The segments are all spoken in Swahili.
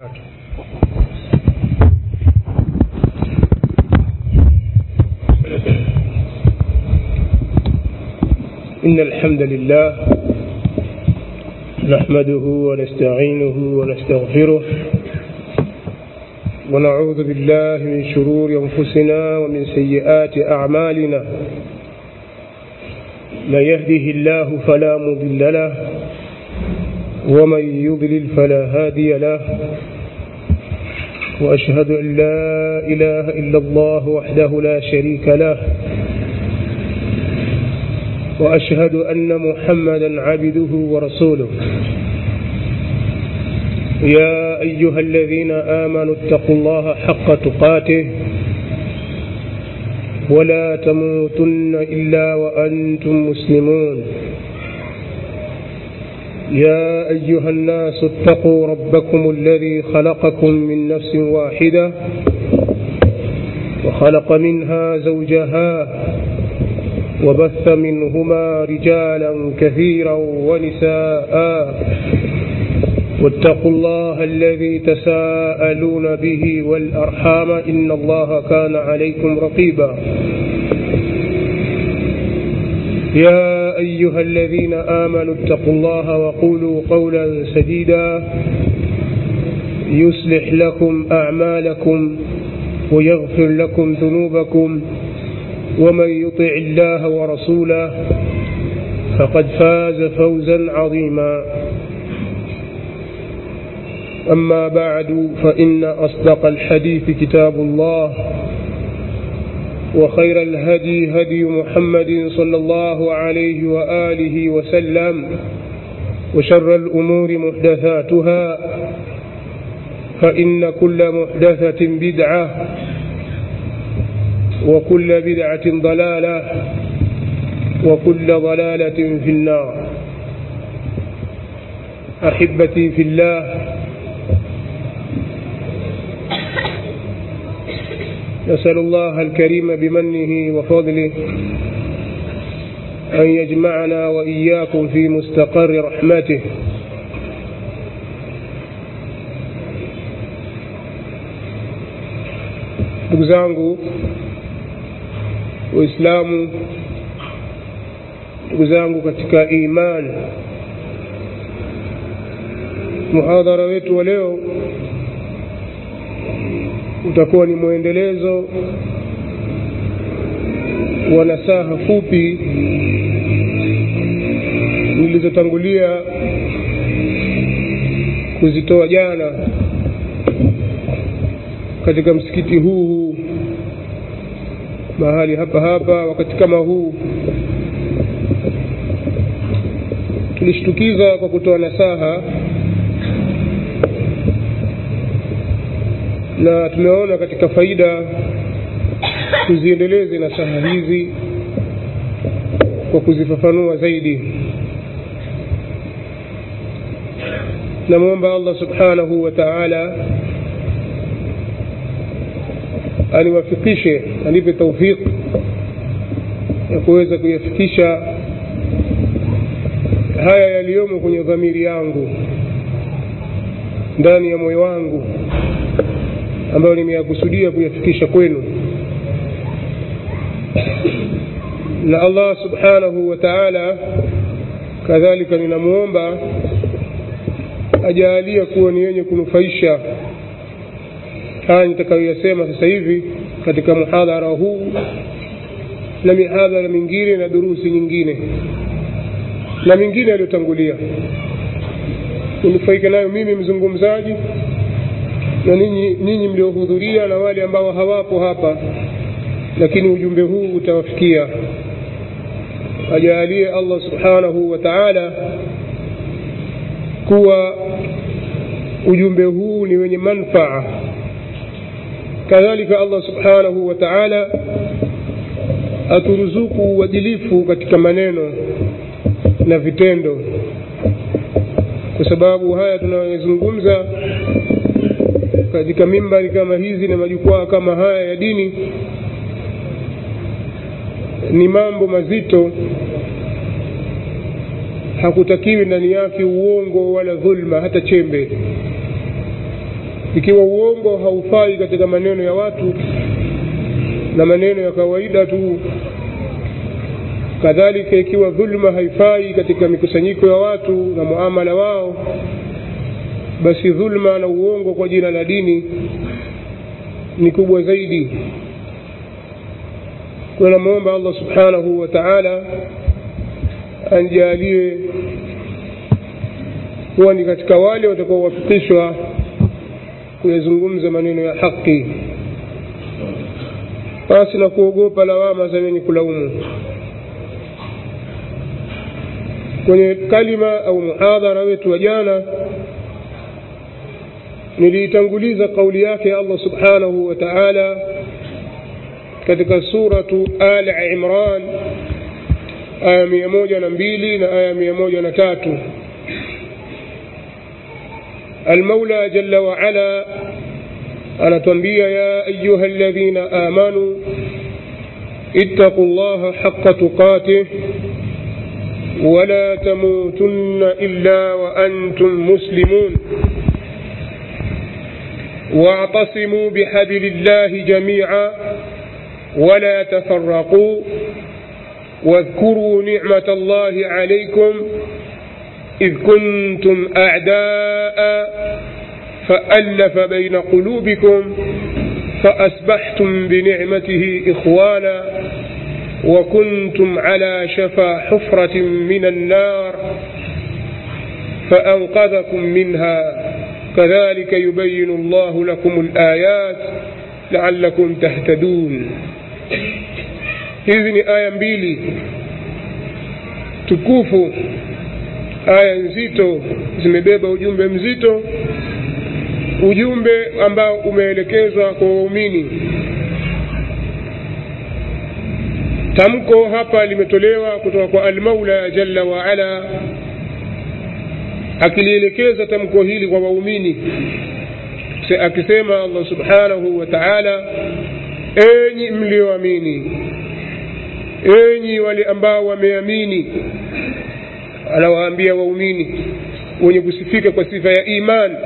إن الحمد لله نحمده ونستعينه ونستغفره ونعوذ بالله من شرور أنفسنا ومن سيئات أعمالنا من يهده الله فلا مضل له ومن يضلل فلا هادي له وأشهد أن لا إله إلا الله وحده لا شريك له وأشهد أن محمدا عبده ورسوله يا أيها الذين آمنوا اتقوا الله حق تقاته ولا تموتن إلا وأنتم مسلمون يا أيها الناس اتقوا ربكم الذي خلقكم من نفس واحدة وخلق منها زوجها وبث منهما رجالا كثيرا ونساء واتقوا الله الذي تساءلون به والأرحام إن الله كان عليكم رقيبا يا أيها الذين آمنوا اتقوا الله وقولوا قولا سديدا يصلح لكم أعمالكم ويغفر لكم ذنوبكم ومن يطع الله ورسوله فقد فاز فوزا عظيما أما بعد فإن أصدق الحديث كتاب الله وخير الهدي هدي محمد صلى الله عليه وآله وسلم وشر الأمور محدثاتها فإن كل محدثة بدعة وكل بدعة ضلالة وكل ضلالة في النار أحبتي في الله نسأل الله الكريم بمنه وفضله أن يجمعنا وإياكم في مستقر رحمته ndugu zangu waislamu ndugu zangu katika imani muhadhara wetu wa leo utakuwa ni mwendelezo wa nasaha fupi nilizotangulia kuzitoa jana katika msikiti huu huu mahali hapa hapa wakati kama huu tulishtukiza kwa kutoa nasaha na tumeona katika faida tuziendeleze nasaha hizi kwa kuzifafanua zaidi namwomba allah subhanahu wa taala aniwafikishe anipe taufik ya kuweza kuyafikisha haya yaliyomo kwenye dhamiri yangu ndani ya moyo wangu ambayo nimeyakusudia kuyafikisha kwenu na allah subhanahu wa taala kadhalika ninamwomba ajaalia kuwa ni yenye kunufaisha haya nitakayoyasema sasa hivi katika muhadhara huu na mihadhara mingine na durusi nyingine na mingine yaliyotangulia unufaike nayo mimi mzungumzaji na ninyi, ninyi mliohudhuria na wale ambao hawapo hapa lakini ujumbe huu utawafikia ajaalie allah subhanahu wa taala kuwa ujumbe huu ni wenye manfaa kadhalika allah subhanahu wa taala aturuzuku uadilifu katika maneno na vitendo kwa sababu haya tunayozungumza katika mimbari kama hizi na majukwaa kama haya ya dini ni mambo mazito hakutakiwi ndani yake uongo wala dhulma hata chembe ikiwa uongo haufai katika maneno ya watu na maneno ya kawaida tu kadhalika ikiwa dhulma haifai katika mikusanyiko ya watu na muamala wao basi dhulma na uongo kwa jina la dini ni kubwa zaidi kwa namwomba allah subhanahu wa taala anjalie kuwa ni katika wale watakaowafikishwa kuyazungumza maneno ya haki basi na kuogopa lawama za wenye kulaumu kwenye kalima au muhadhara wetu wa jana niliitanguliza kauli yake allah subhanahu wa taala katika suratu al imran aya mia moja na mbili na aya mia moja na tatu المولى جل وعلا أنا تنبيه يا أيها الذين آمنوا اتقوا الله حق تقاته ولا تموتن إلا وأنتم مسلمون واعتصموا بحبل الله جميعا ولا تفرقوا واذكروا نعمة الله عليكم إذ كنتم أعداء فألف بين قلوبكم فأصبحتم بنعمته إخوانا وكنتم على شفا حفرة من النار فأنقذكم منها كذلك يبين الله لكم الآيات لعلكم تهتدون hizi ni aya mbili tukufu aya nzito zimebeba ujumbe mzito ujumbe ambao umeelekezwa kwa waumini tamko hapa limetolewa kutoka kwa almaula jalla waala akilielekeza tamko hili kwa waumini akisema allah subhanahu wa taala enyi mlioamini enyi wale ambao wameamini anawaambia waumini wenye kusifika kwa sifa ya iman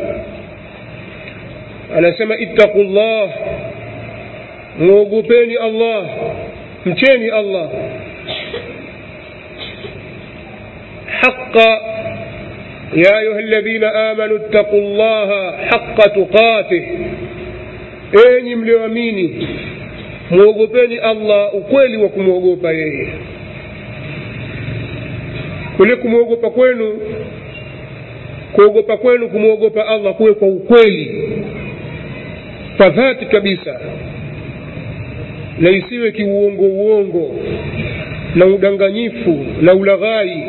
anasema ittaqu llah mwogopeni allah mcheni allah haqa يا أيها الذين آمنوا اتقوا الله حق تقاته enyi mlioamini mwogopeni allah ukweli wa kumwogopa yeye kule kumwogopa kwenu kuogopa kwenu kumwogopa allah kuwe kwa ukweli kwa dhati kabisa na isiwe kiuongo uongo na udanganyifu na ulaghai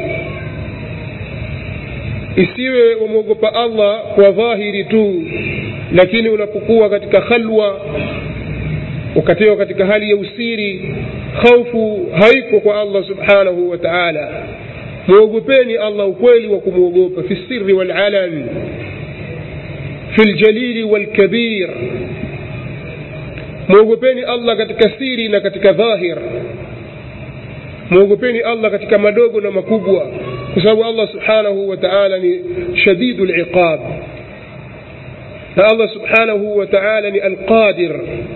isiwe wamwogopa allah kwa dhahiri tu lakini unapokuwa katika khalwa ukatiwa katika hali ya usiri khaufu haiko kwa allah subhanahu wa taala mwogopeni allah ukweli wa kumwogopa fi siri walalan fi ljalili walkabir mwogopeni allah katika siri na katika dhahir mwogopeni allah katika madogo na makubwa kwa sababu allah subhanahu wa taala ni shadidu liqab na allah subhanahu wa taala ni alqadir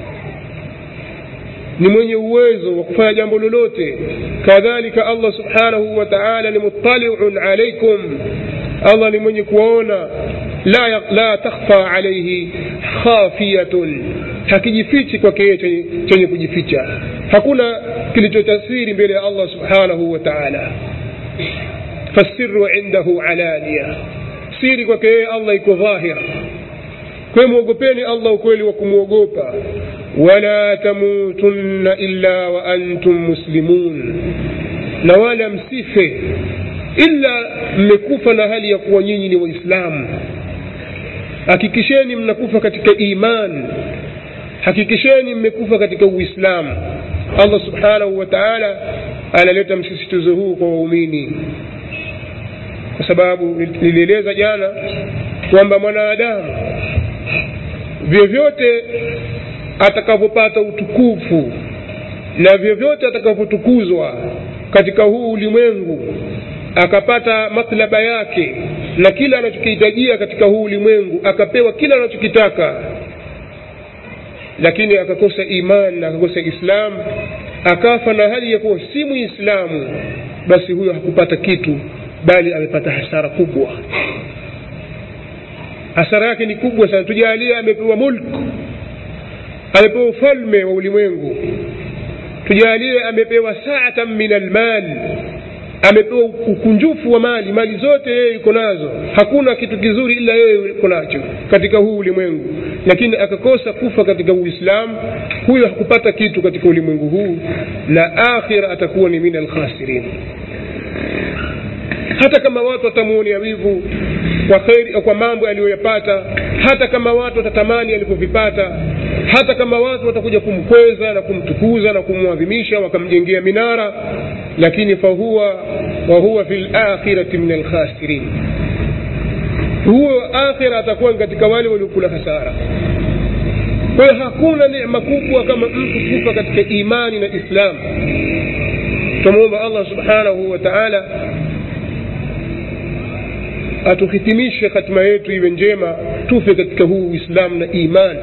ni mwenye uwezo wa kufanya jambo lolote kadhalika allah subhanahu wa taala ni muttaliun alaikum allah ni mwenye kuwaona la, la takhfa alaihi khafiyatun hakijifichi kwake yeye chenye, chenye kujificha hakuna kilichotasiri mbele ya allah subhanahu wa taala fasiru indahu alania siri kwake yeye allah iko dhahir kwayo mwogopeni allah ukweli wa kumwogopa wala tamutunna illa wa antum muslimun na wala msife ila mmekufa na hali ya kuwa nyinyi ni waislamu hakikisheni mnakufa katika iman hakikisheni mmekufa katika uislamu allah subhanahu wa taala analeta msisitizo huu kwa waumini kwa sababu nilieleza jana kwamba mwanadamu vyovyote atakavyopata utukufu na vyovyote atakavyotukuzwa katika huu ulimwengu akapata matlaba yake na kila anachokihitajia katika huu ulimwengu akapewa kila anachokitaka lakini akakosa iman na akakosa islam akafa na hali ya kuwa si muislamu basi huyo hakupata kitu bali amepata hasara kubwa hasara yake ni kubwa sana tujalie amepewa mulk amepewa ufalme wa ulimwengu tujalie amepewa saatan min almal amepewa ukunjufu wa mali mali zote yeye yuko nazo hakuna kitu kizuri ila yeye yuko nacho katika huu ulimwengu lakini akakosa kufa katika uislamu huyo hakupata kitu katika ulimwengu huu na akhira atakuwa ni min alkhasirin hata kama watu watamuonea wivu kwa kheri kwa mambo aliyoyapata hata kama watu watatamani alivyovipata hata kama watu watakuja kumkweza na kumtukuza na kumwadhimisha wakamjengea minara lakini fahuwa wahuwa fi lakhirati min alkhasirin huo akhira atakuwa katika wale waliokula hasara kwa hiyo hakuna neema kubwa kama mtu kufa katika imani na islam tunamwomba allah subhanahu wa taala atuhitimishe hatima yetu iwe njema tufe katika huu uislamu na imani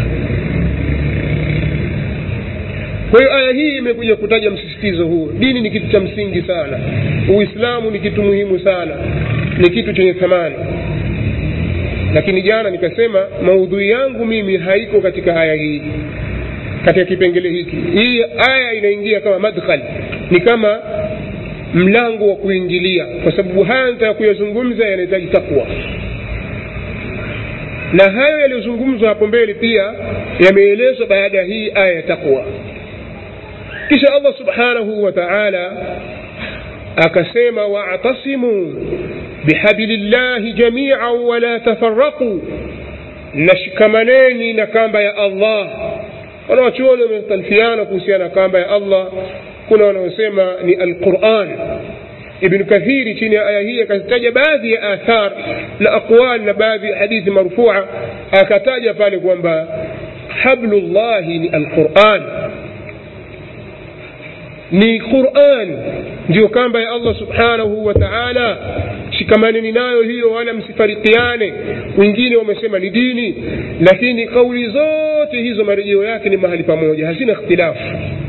kwa hiyo aya hii imekuja kutaja msisitizo huo dini ni kitu cha msingi sana uislamu ni kitu muhimu sana ni kitu chenye thamani lakini jana nikasema maudhui yangu mimi haiko katika aya hii katika kipengele hiki hii aya inaingia kama madkhal ni kama mlango wa kuingilia kwa sababu haya nitaka kuyazungumza yanahitaji takwa na hayo yaliyozungumzwa hapo mbele pia yameelezwa baada ya hii aya ya takwa kisha allah subhanahu wa taala akasema wa'tasimu bihablillahi jami'an wala tafarraqu nashikamaneni na kamba ya allah wanawachuoni wamekhtalifiana kuhusiana na kamba ya allah kuna wanaosema ni alquran ibn kathiri chini ya aya hii akataja baadhi ya athar na aqwal na baadhi ya hadithi marfua akataja pale kwamba hablullahi ni alquran ni quran ndiyo kamba ya allah subhanahu wa taala shikamaneni nayo hiyo wala msifarikiane wengine wamesema ni dini lakini kauli zote hizo marejeo yake ni mahali pamoja hazina ikhtilafu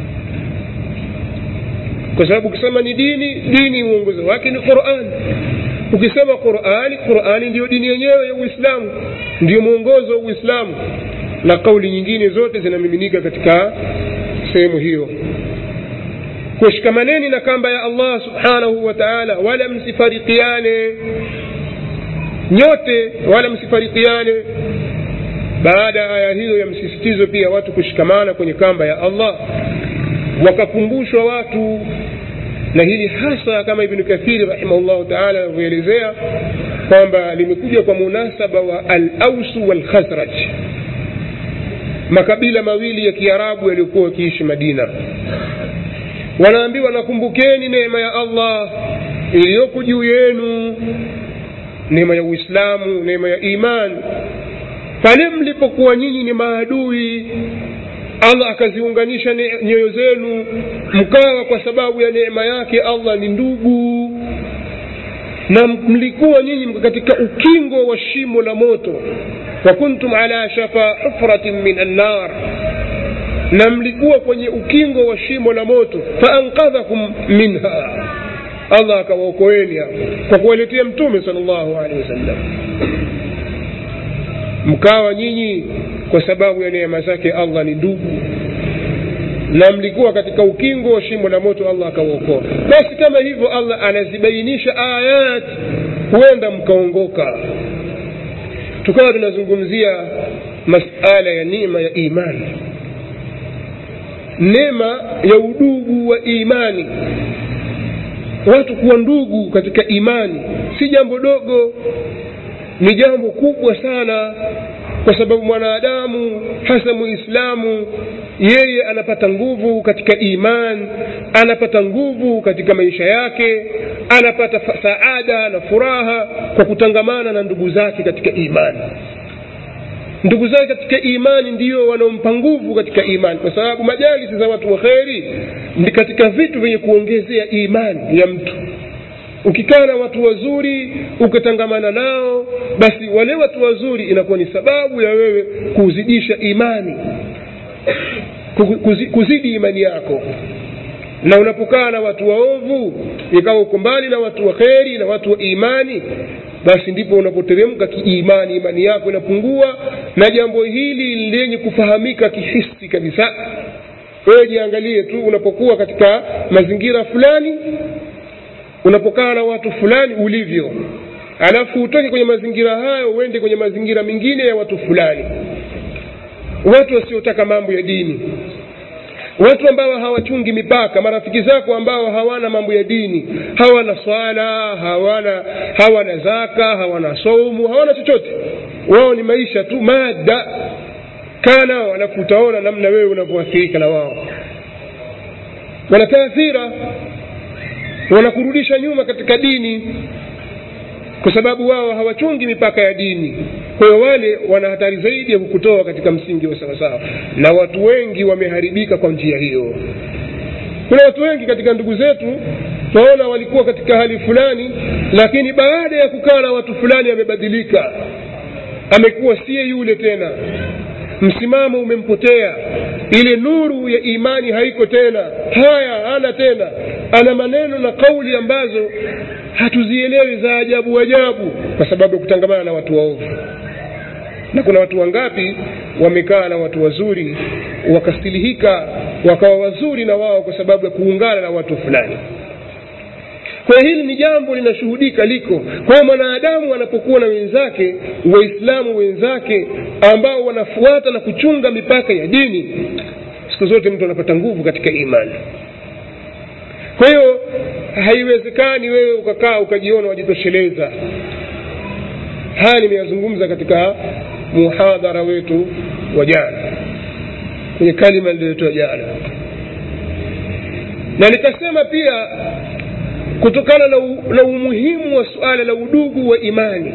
kwa sababu ukisema ni dini dini mwongozo wake ni quran ukisema qurani qurani ndiyo dini yenyewe ya uislamu ndiyo mwongozo wa uislamu na kauli nyingine zote zinamiminika katika sehemu hiyo kushikamaneni na kamba ya allah subhanahu wa taala wala msifarikiane nyote wala msifarikiane baada ya aya hiyo ya msisitizo pia watu kushikamana kwenye kamba ya allah wakakumbushwa watu na hili hasa kama ibnu kathiri rahimahullahu taala anavyoelezea kwamba limekuja kwa munasaba wa alausu walkhazraj makabila mawili ya kiarabu yaliyokuwa wakiishi madina wanaambiwa nakumbukeni neema ya allah iliyoko juu yenu neema ya uislamu neema ya iman pale mlipokuwa nyinyi ni maadui allah akaziunganisha nyoyo zenu mkawa kwa sababu ya neema yake allah ni ndugu na mlikuwa nyinyi katika ukingo wa shimo la moto wa kuntum ala shafa hufratin min annar na mlikuwa kwenye ukingo wa shimo la moto faankadhakum minha allah akawaokoeni hapo kwa kuwaletea mtume sal llahu alehi wasallam mkawa nyinyi kwa sababu ya neema zake allah ni ndugu na mlikuwa katika ukingo wa shimo la moto allah akawaokoa basi kama hivyo allah anazibainisha ayat huenda mkaongoka tukawa tunazungumzia masala ya neema ya imani neema ya udugu wa imani watu kuwa ndugu katika imani si jambo dogo ni jambo kubwa sana kwa sababu mwanadamu hasa muislamu yeye anapata nguvu katika iman anapata nguvu katika maisha yake anapata saada na furaha kwa kutangamana na ndugu zake katika imani ndugu zake katika imani ndiyo wanaompa nguvu katika imani kwa sababu majalisi za watu wa kheri ni katika vitu vyenye kuongezea imani ya mtu ukikaa na watu wazuri ukatangamana nao basi wale watu wazuri inakuwa ni sababu ya wewe kuzidisha imani kuzi, kuzidi imani yako na unapokaa na watu waovu ikawa uko mbali na watu wa kheri na watu wa imani basi ndipo unapoteremka kiimani imani yako inapungua na jambo hili lenye kufahamika kihisi kabisa wewe jiangalie tu unapokuwa katika mazingira fulani unapokaa na watu fulani ulivyo alafu utoke kwenye mazingira hayo uende kwenye mazingira mengine ya watu fulani watu wasiotaka mambo ya dini watu ambao hawachungi mipaka marafiki zako ambao hawana mambo ya dini hawana swala hawana hawana zaka hawana saumu hawana chochote wao ni maisha tu mada kaa nao alafu utaona namna wewe unavyoathirika na wao wanataathira wanakurudisha nyuma katika dini kwa sababu wao hawachungi mipaka ya dini kwa hiyo wale wana hatari zaidi ya kukutoa katika msingi wa sawasawa na watu wengi wameharibika kwa njia hiyo kuna watu wengi katika ndugu zetu tunaona walikuwa katika hali fulani lakini baada ya kukaa na watu fulani amebadilika amekuwa siye yule tena msimamo umempotea ile nuru ya imani haiko tena haya hana tena ana maneno na kauli ambazo hatuzielewi za ajabu ajabu kwa sababu ya kutangamana na watu waovu na kuna watu wangapi wamekaa na watu wazuri wakasilihika wakawa wazuri na wao kwa sababu ya kuungana na watu fulani kwa hili ni jambo linashuhudika liko kwa hiyo mwanadamu anapokuwa na wenzake waislamu wenzake ambao wanafuata na kuchunga mipaka ya dini siku zote mtu anapata nguvu katika imani kwa hiyo haiwezekani wewe ukakaa ukajiona wajitosheleza haya nimeyazungumza katika muhadhara wetu wa jana kwenye kalima niliyotoa jana na nikasema pia kutokana na, u, na umuhimu wa suala la udugu wa imani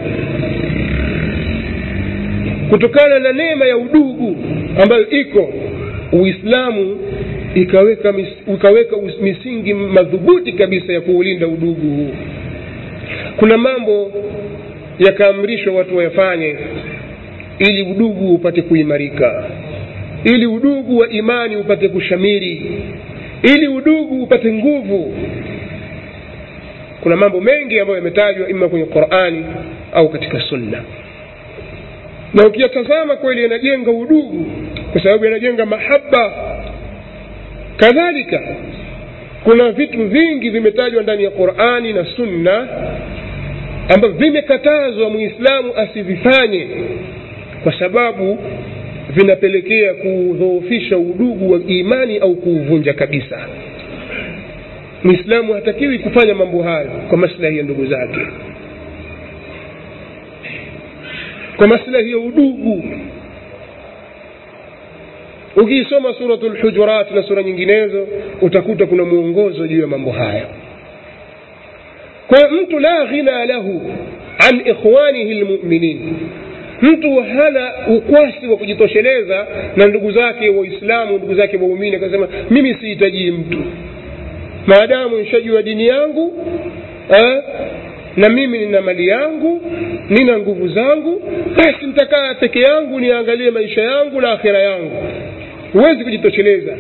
kutokana na neema ya udugu ambayo iko uislamu ikaweka, mis, ikaweka misingi madhubuti kabisa ya kuulinda udugu huu kuna mambo yakaamrishwa watu wayafanye ili udugu upate kuimarika ili udugu wa imani upate kushamiri ili udugu upate nguvu kuna mambo mengi ambayo yametajwa ima kwenye qurani au katika sunna na ukiyatazama kweli yanajenga udugu kwa sababu yanajenga mahaba kadhalika kuna vitu vingi vimetajwa ndani ya qurani na sunna ambavyo vimekatazwa muislamu asivifanye kwa sababu vinapelekea kudhoofisha udugu wa imani au kuuvunja kabisa mwislamu hatakiwi kufanya mambo hayo kwa maslahi ya ndugu zake kwa maslahi ya udugu ukiisoma suratu lhujurat na sura nyinginezo utakuta kuna mwongozo juu ya mambo haya kwa hiyo mtu la ghina lahu an ikhwanihi lmuminin mtu hana ukwasi wa kujitosheleza na ndugu zake waislamu ndugu zake waumini akasema mimi sihitajii mtu maadamu nishajua dini yangu eh, na mimi nina mali yangu nina nguvu zangu basi nitakaa peke yangu niangalie maisha yangu na akhira yangu huwezi kujitosheleza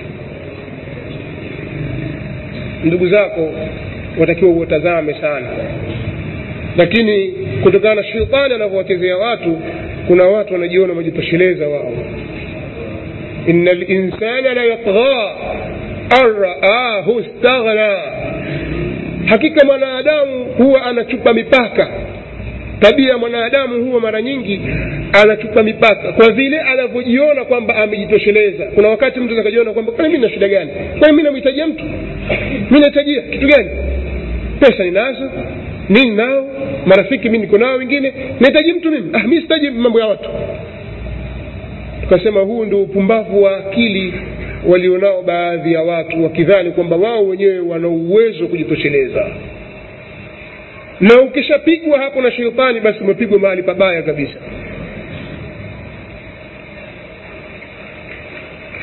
ndugu zako watakiwa uwatazame sana lakini kutokana na shetani anavyowachezea watu kuna watu wanajiona wamejitosheleza wao ina linsana la yatgha an raahu staghna hakika mwanadamu huwa anachupa mipaka tabia ya mwanadamu huwa mara nyingi anachupa mipaka kwa vile anavyojiona kwamba amejitosheleza kuna wakati mtu akajiona kwamba kwani mi na shida gani kwani mi namhitajia mtu mi nahitajia kitu gani pesa ninazo nini nao marafiki mi niko nao wengine nahitaji mtu mimi ah, mi sitaji mambo ya watu tukasema huu ndio upumbavu wa akili walionao baadhi ya watu wakidhani kwamba wao wenyewe wana uwezo wa kujitosheleza na ukishapigwa hapo na sheitani basi umepigwa mahali pabaya kabisa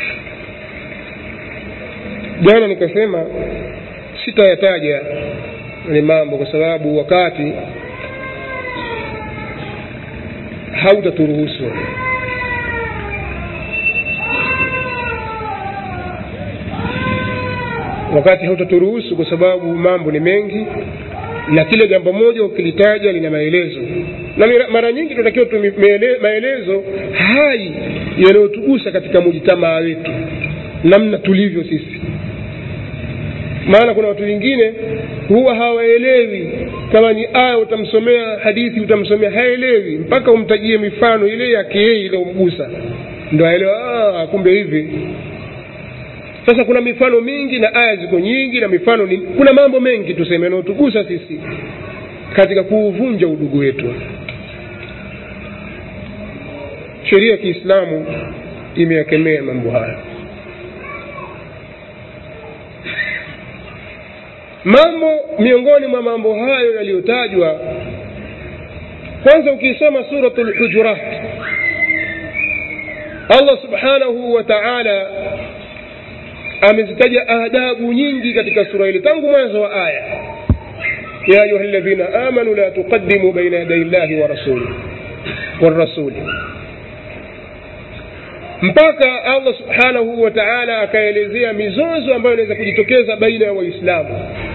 jana nikasema sitayataja ni mambo kwa sababu wakati hautaturuhusu wakati hautaturuhusu kwa sababu mambo ni mengi na kila jambo moja ukilitaja lina maelezo na mara nyingi tunatakiwa tu maelezo hai yanayotugusa katika mujitamaa wetu namna tulivyo sisi maana kuna watu wengine huwa hawaelewi kama ni aya utamsomea hadithi utamsomea haelewi mpaka umtajie mifano ile yake yeye iliyomgusa ndo aelewa kumbe hivi sasa kuna mifano mingi na aya ziko nyingi na mifano ni, kuna mambo mengi tuseme yanayotugusa sisi katika kuuvunja udugu wetu sheria ya kiislamu imeyakemea mambo haya mambo miongoni mwa mambo hayo yaliyotajwa kwanza ukisoma suratu lhujurat allah subhanahu wa taala amezitaja adabu nyingi katika sura hili tangu mwanzo wa aya ya ayuha ladhina amanu la tuqadimu baina yaday llahi wa rasuli warasuli mpaka allah subhanahu wa taala akaelezea mizozo ambayo inaweza kujitokeza baina ya waislamu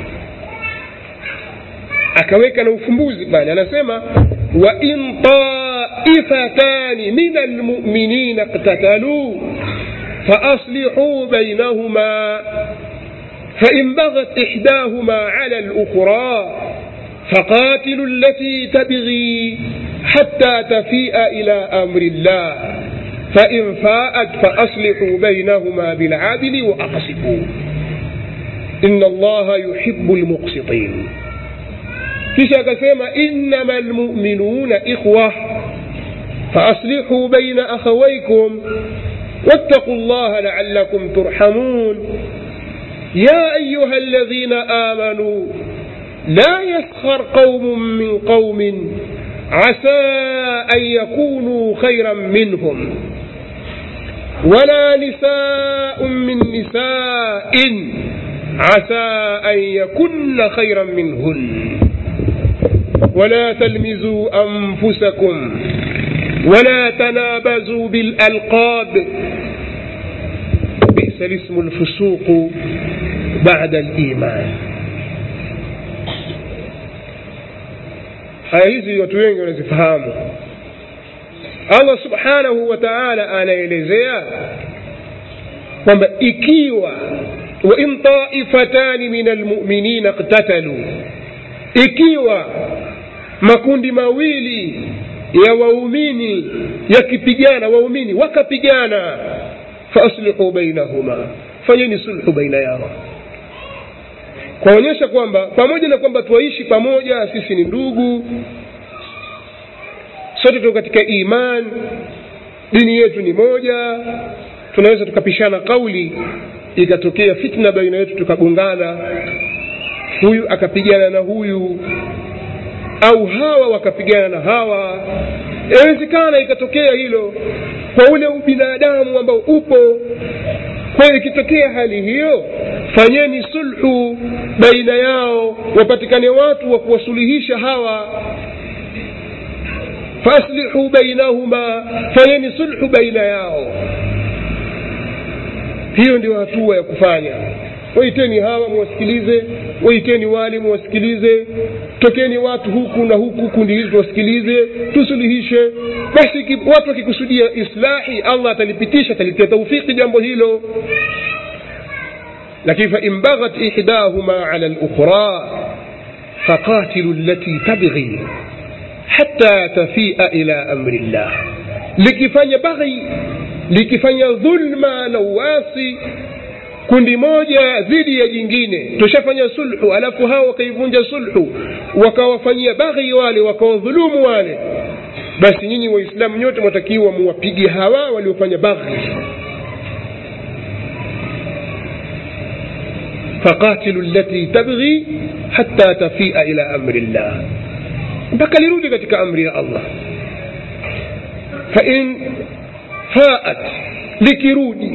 akaweka na ufumbuzi pale anasema wain taifatani min almuminina iktataluu فأصلحوا بينهما فإن بغت إحداهما على الأخرى فقاتلوا التي تبغي حتى تفيء إلى أمر الله فإن فاءت فأصلحوا بينهما بالعدل وأقسطوا إن الله يحب المقسطين kisha akasema innama lmuminuna ikhwa faaslihu baina akhawaikum واتقوا الله لعلكم ترحمون يا أيها الذين آمنوا لا يسخر قوم من قوم عسى أن يكونوا خيرا منهم ولا نساء من نساء عسى أن يكن خيرا منهن ولا تلمزوا أنفسكم ولا تنابزوا بالألقاب بئس الاسم الفسوق بعد الإيمان aya hizi watu wengi wanazifahamu allah subhanahu wa taala anaelezea kwamba ikiwa wain taifatani min almuminina iktataluu ikiwa makundi mawili ya waumini yakipigana waumini wakapigana faaslihu bainahuma fanyeni sulhu baina yao kwaonyesha kwamba pamoja na kwamba twaishi pamoja sisi ni ndugu sote tuko katika iman dini yetu ni moja tunaweza tukapishana kauli ikatokea fitna baina yetu tukagongana huyu akapigana na huyu au hawa wakapigana na hawa inawezekana ikatokea hilo kwa ule ubinadamu ambao upo kwa hiyo ikitokea hali hiyo fanyeni sulhu baina yao wapatikane watu wa kuwasuluhisha hawa faaslihu bainahuma fanyeni sulhu baina yao hiyo ndio hatua ya kufanya waiteni hawa muwasikilize waiteni wale muwasikilize tokeni watu huku na huku kundi hili tuwasikilize tusuluhishe basi watu wakikusudia islahi allah atalipitisha atalitia taufiki jambo hilo lakini fain baghat ihdahuma ala lukhra faqatilu lati tabghi hata tafia ila amri llah likifanya baghi likifanya dhulma na uasi kundi moja dhidi ya jingine tushafanya sulhu alafu hao wakaivunja sulhu wakawafanyia baghi wale wakawadhulumu wale basi nyinyi waislamu nyote mwatakiwa muwapige hawa waliofanya baghi faqatilu lati tabghi hatta tafia ila amri llah mpaka lirudi katika amri ya allah fain faat likirudi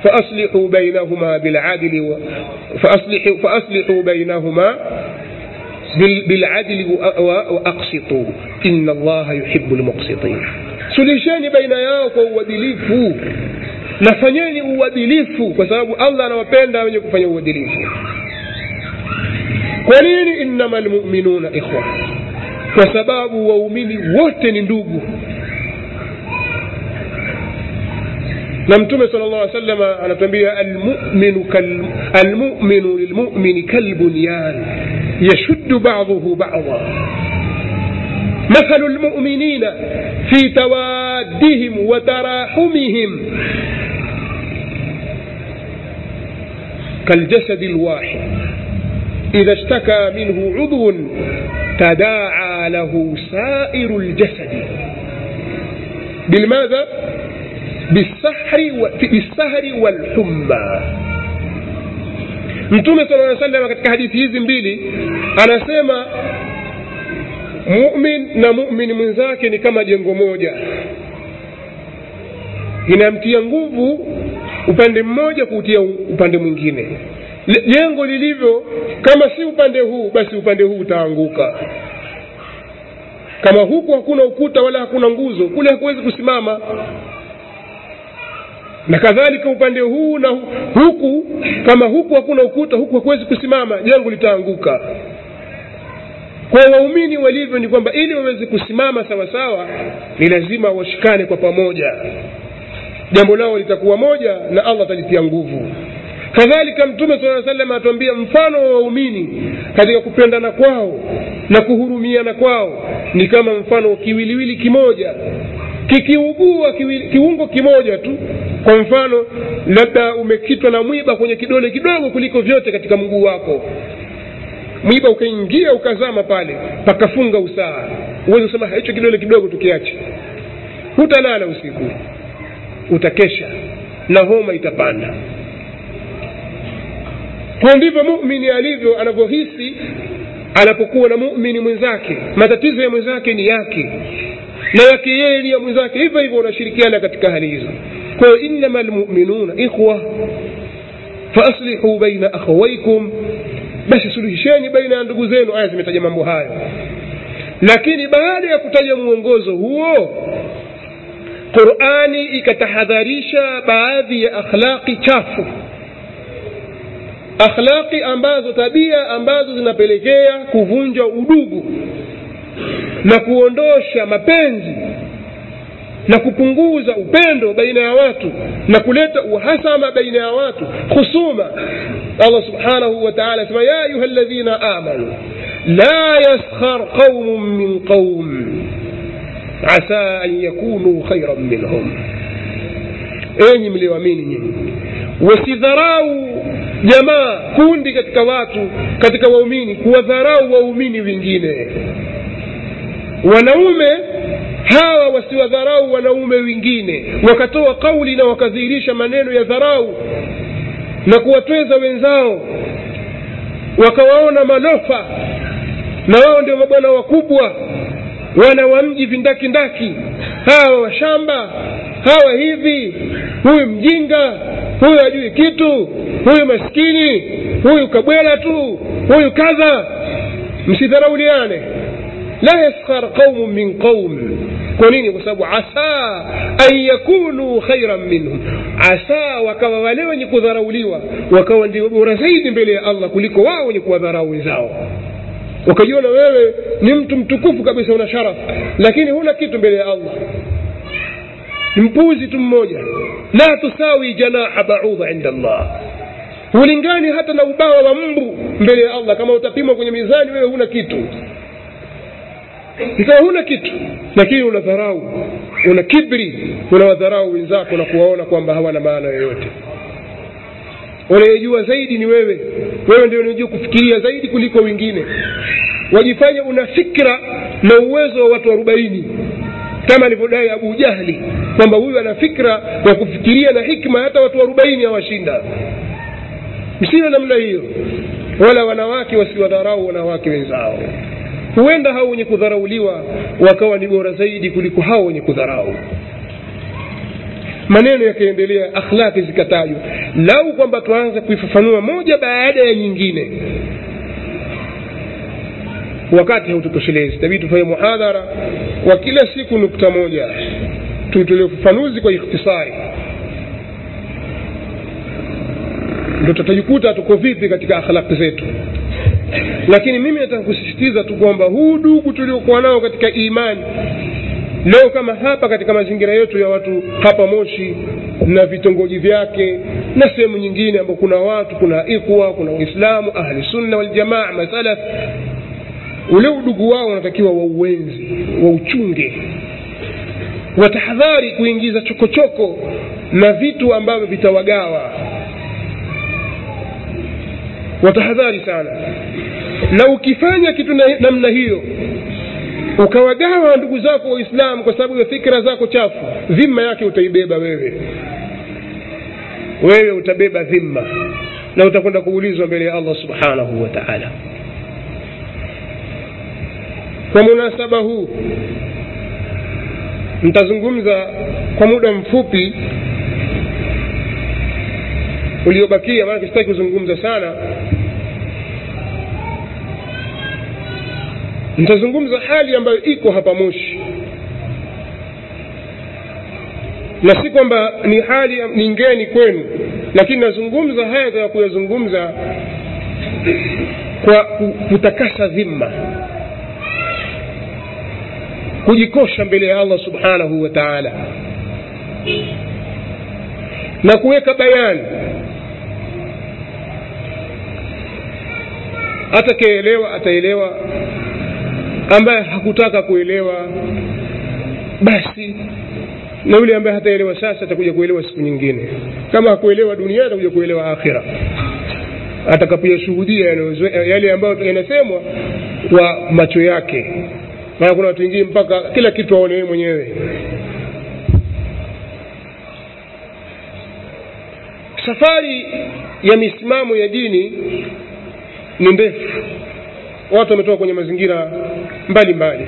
فأصلحوا بينهما بالعدل و... فأصلحوا, فأصلحوا بينهما biladli waaqsitu ina allaha yuhibu lmuqsitin sulisheni baina yao kwa uadilifu nafanyeni uadilifu kwa sababu allah anawapenda wenye kufanya uadilifu kwa nini innama lmuminuna ikhwa kwa sababu waumini wote ni ndugu na mtume sala llah salama anatuambia almuminu kal, almuminu lilmumini kalbunyan yashuddu baduhu bada مثل المؤمنين في توادهم وتراحمهم كالجسد الواحد إذا اشتكى منه عضو تداعى له سائر الجسد بالماذا بالسحر بالسهر والحمى mtume sala aa salama katika hadithi hizi mbili anasema mumin na mumin mwenzake ni kama jengo moja inamtia nguvu upande mmoja kuutia upande mwingine jengo lilivyo kama si upande huu basi upande huu utaanguka kama huku hakuna ukuta wala hakuna nguzo kule hakuwezi kusimama na kadhalika upande huu na huku kama huku hakuna ukuta huku hakuwezi kusimama jengo litaanguka kwa waumini walivyo ni kwamba ili waweze kusimama sawa sawa ni lazima washikane kwa pamoja jambo lao litakuwa moja na allah atalitia nguvu kadhalika mtume saa salam atuambia mfano wa waumini katika kupendana kwao na kuhurumiana kwao ni kama mfano wa kiwiliwili kimoja kikiugua kiwili, kiungo kimoja tu kwa mfano labda umekitwa na mwiba kwenye kidole kidogo kuliko vyote katika mguu wako mwiba ukaingia ukazama pale pakafunga usaha uwezi kusema hicho kidole kidogo tukiache hutalala usiku utakesha na homa itapanda kwa ndivyo mumini alivyo anavyohisi anapokuwa na mumini mwenzake matatizo ya mwenzake ni yake na yake yeye ni ya mwenzake hivyo hivyo unashirikiana katika hali hizo kwa hiyo innama lmuminuna ikhwa faaslihuu baina akhawaikum basi suluhisheni baina ya ndugu zenu aya zimetaja mambo hayo lakini baada ya kutaja mwongozo huo qurani ikatahadharisha baadhi ya akhlaqi chafu akhlaqi ambazo tabia ambazo zinapelekea kuvunja udugu na kuondosha mapenzi na kupunguza upendo baina ya watu na kuleta uhasama baina ya watu khusuma allah subhanahu wa taala asema ya ayuha ladhina amanu la yaskhar qaumun min qaum asa an yakunuu khairan minhum enyi mlioamini nyinyi wasidharau jamaa kundi katika watu katika waumini kuwadharau waumini wengine wanaume hawa wasiwadharau wanaume wengine wakatoa kauli na wakadhihirisha maneno ya dharau na kuwatweza wenzao wakawaona malofa na wao ndio mabwana wakubwa wana wa mji vindakindaki hawa washamba hawa hivi huyu mjinga huyu hajui kitu huyu maskini huyu kabwela tu huyu kadha msidharauliane la yaskhar qaumun min qaum kwa nini kwa sababu asa an yakunu khairan minhum asa wakawa wale wenye kudharauliwa wakawa ndio bora zaidi mbele ya allah kuliko wao wenye kuwadharau wenzao ukajiona wewe ni mtu mtukufu kabisa una sharaf lakini huna kitu mbele ya allah ni mpuzi tu mmoja la tusawi janaha baudha inda allah hulingani hata na ubawa wa mbu mbele ya allah kama utapimwa kwenye mizani wewe huna kitu ikawa huna kitu lakini una dharau una kibri unawadharau wenzako na kuwaona kwamba hawana maana yoyote unayejua zaidi ni wewe wewe ndio unajua kufikiria zaidi kuliko wengine wajifanya una fikra na uwezo wa watu arobaini kama alivyodai abu jahli kwamba huyu ana fikra ya kufikiria na hikma hata watu arobaini hawashinda msiwe namna hiyo wala wanawake wasiwadharau wanawake wenzao huenda hao wenye kudharauliwa wakawa ni bora zaidi kuliko hao wenye kudharau maneno yakaendelea akhlaki zikatajwa lau kwamba tuanze kuifafanua moja baada ya nyingine wakati haututoshelezi tabii tufanye muhadhara wa kila siku nukta moja tuitolee ufafanuzi kwa ikhtisari ndo tutajikuta tuko vipi katika akhlaki zetu lakini mimi nataka kusisitiza tu kwamba huu dugu tuliokuwa nao katika imani leo kama hapa katika mazingira yetu ya watu hapa moshi na vitongoji vyake na sehemu nyingine ambao kuna watu kuna ikwa kuna waislamu ahli sunna waljamaa masalaf ule udugu wao wanatakiwa wauenzi wauchunge watahadhari kuingiza chokochoko na vitu ambavyo vitawagawa watahadhari sana na ukifanya kitu na- namna hiyo ukawagawa ndugu zako waislamu kwa sababu ya fikra zako chafu dhima yake utaibeba wewe wewe utabeba dhima na utakwenda kuulizwa mbele ya allah subhanahu wa taala kwa munasaba huu nitazungumza kwa muda mfupi uliobakia maanake sitaki kuzungumza sana nitazungumza hali ambayo iko hapa moshi na si kwamba ni hali ni ngeni kwenu lakini nazungumza haya ya kuyazungumza kwa ku- kutakasa dhima kujikosha mbele ya allah subhanahu wa taala na kuweka bayani atakayeelewa ataelewa ambaye hakutaka kuelewa basi na yule ambaye hataelewa sasa atakuja kuelewa siku nyingine kama hakuelewa dunia atakuja kuelewa akhira atakapoyashuhudia yanayozo- yale ambayo yanasemwa kwa macho yake maana kuna watu wengine mpaka kila kitu aone yeye mwenyewe safari ya misimamo ya dini ni ndefu watu wametoka kwenye mazingira mbalimbali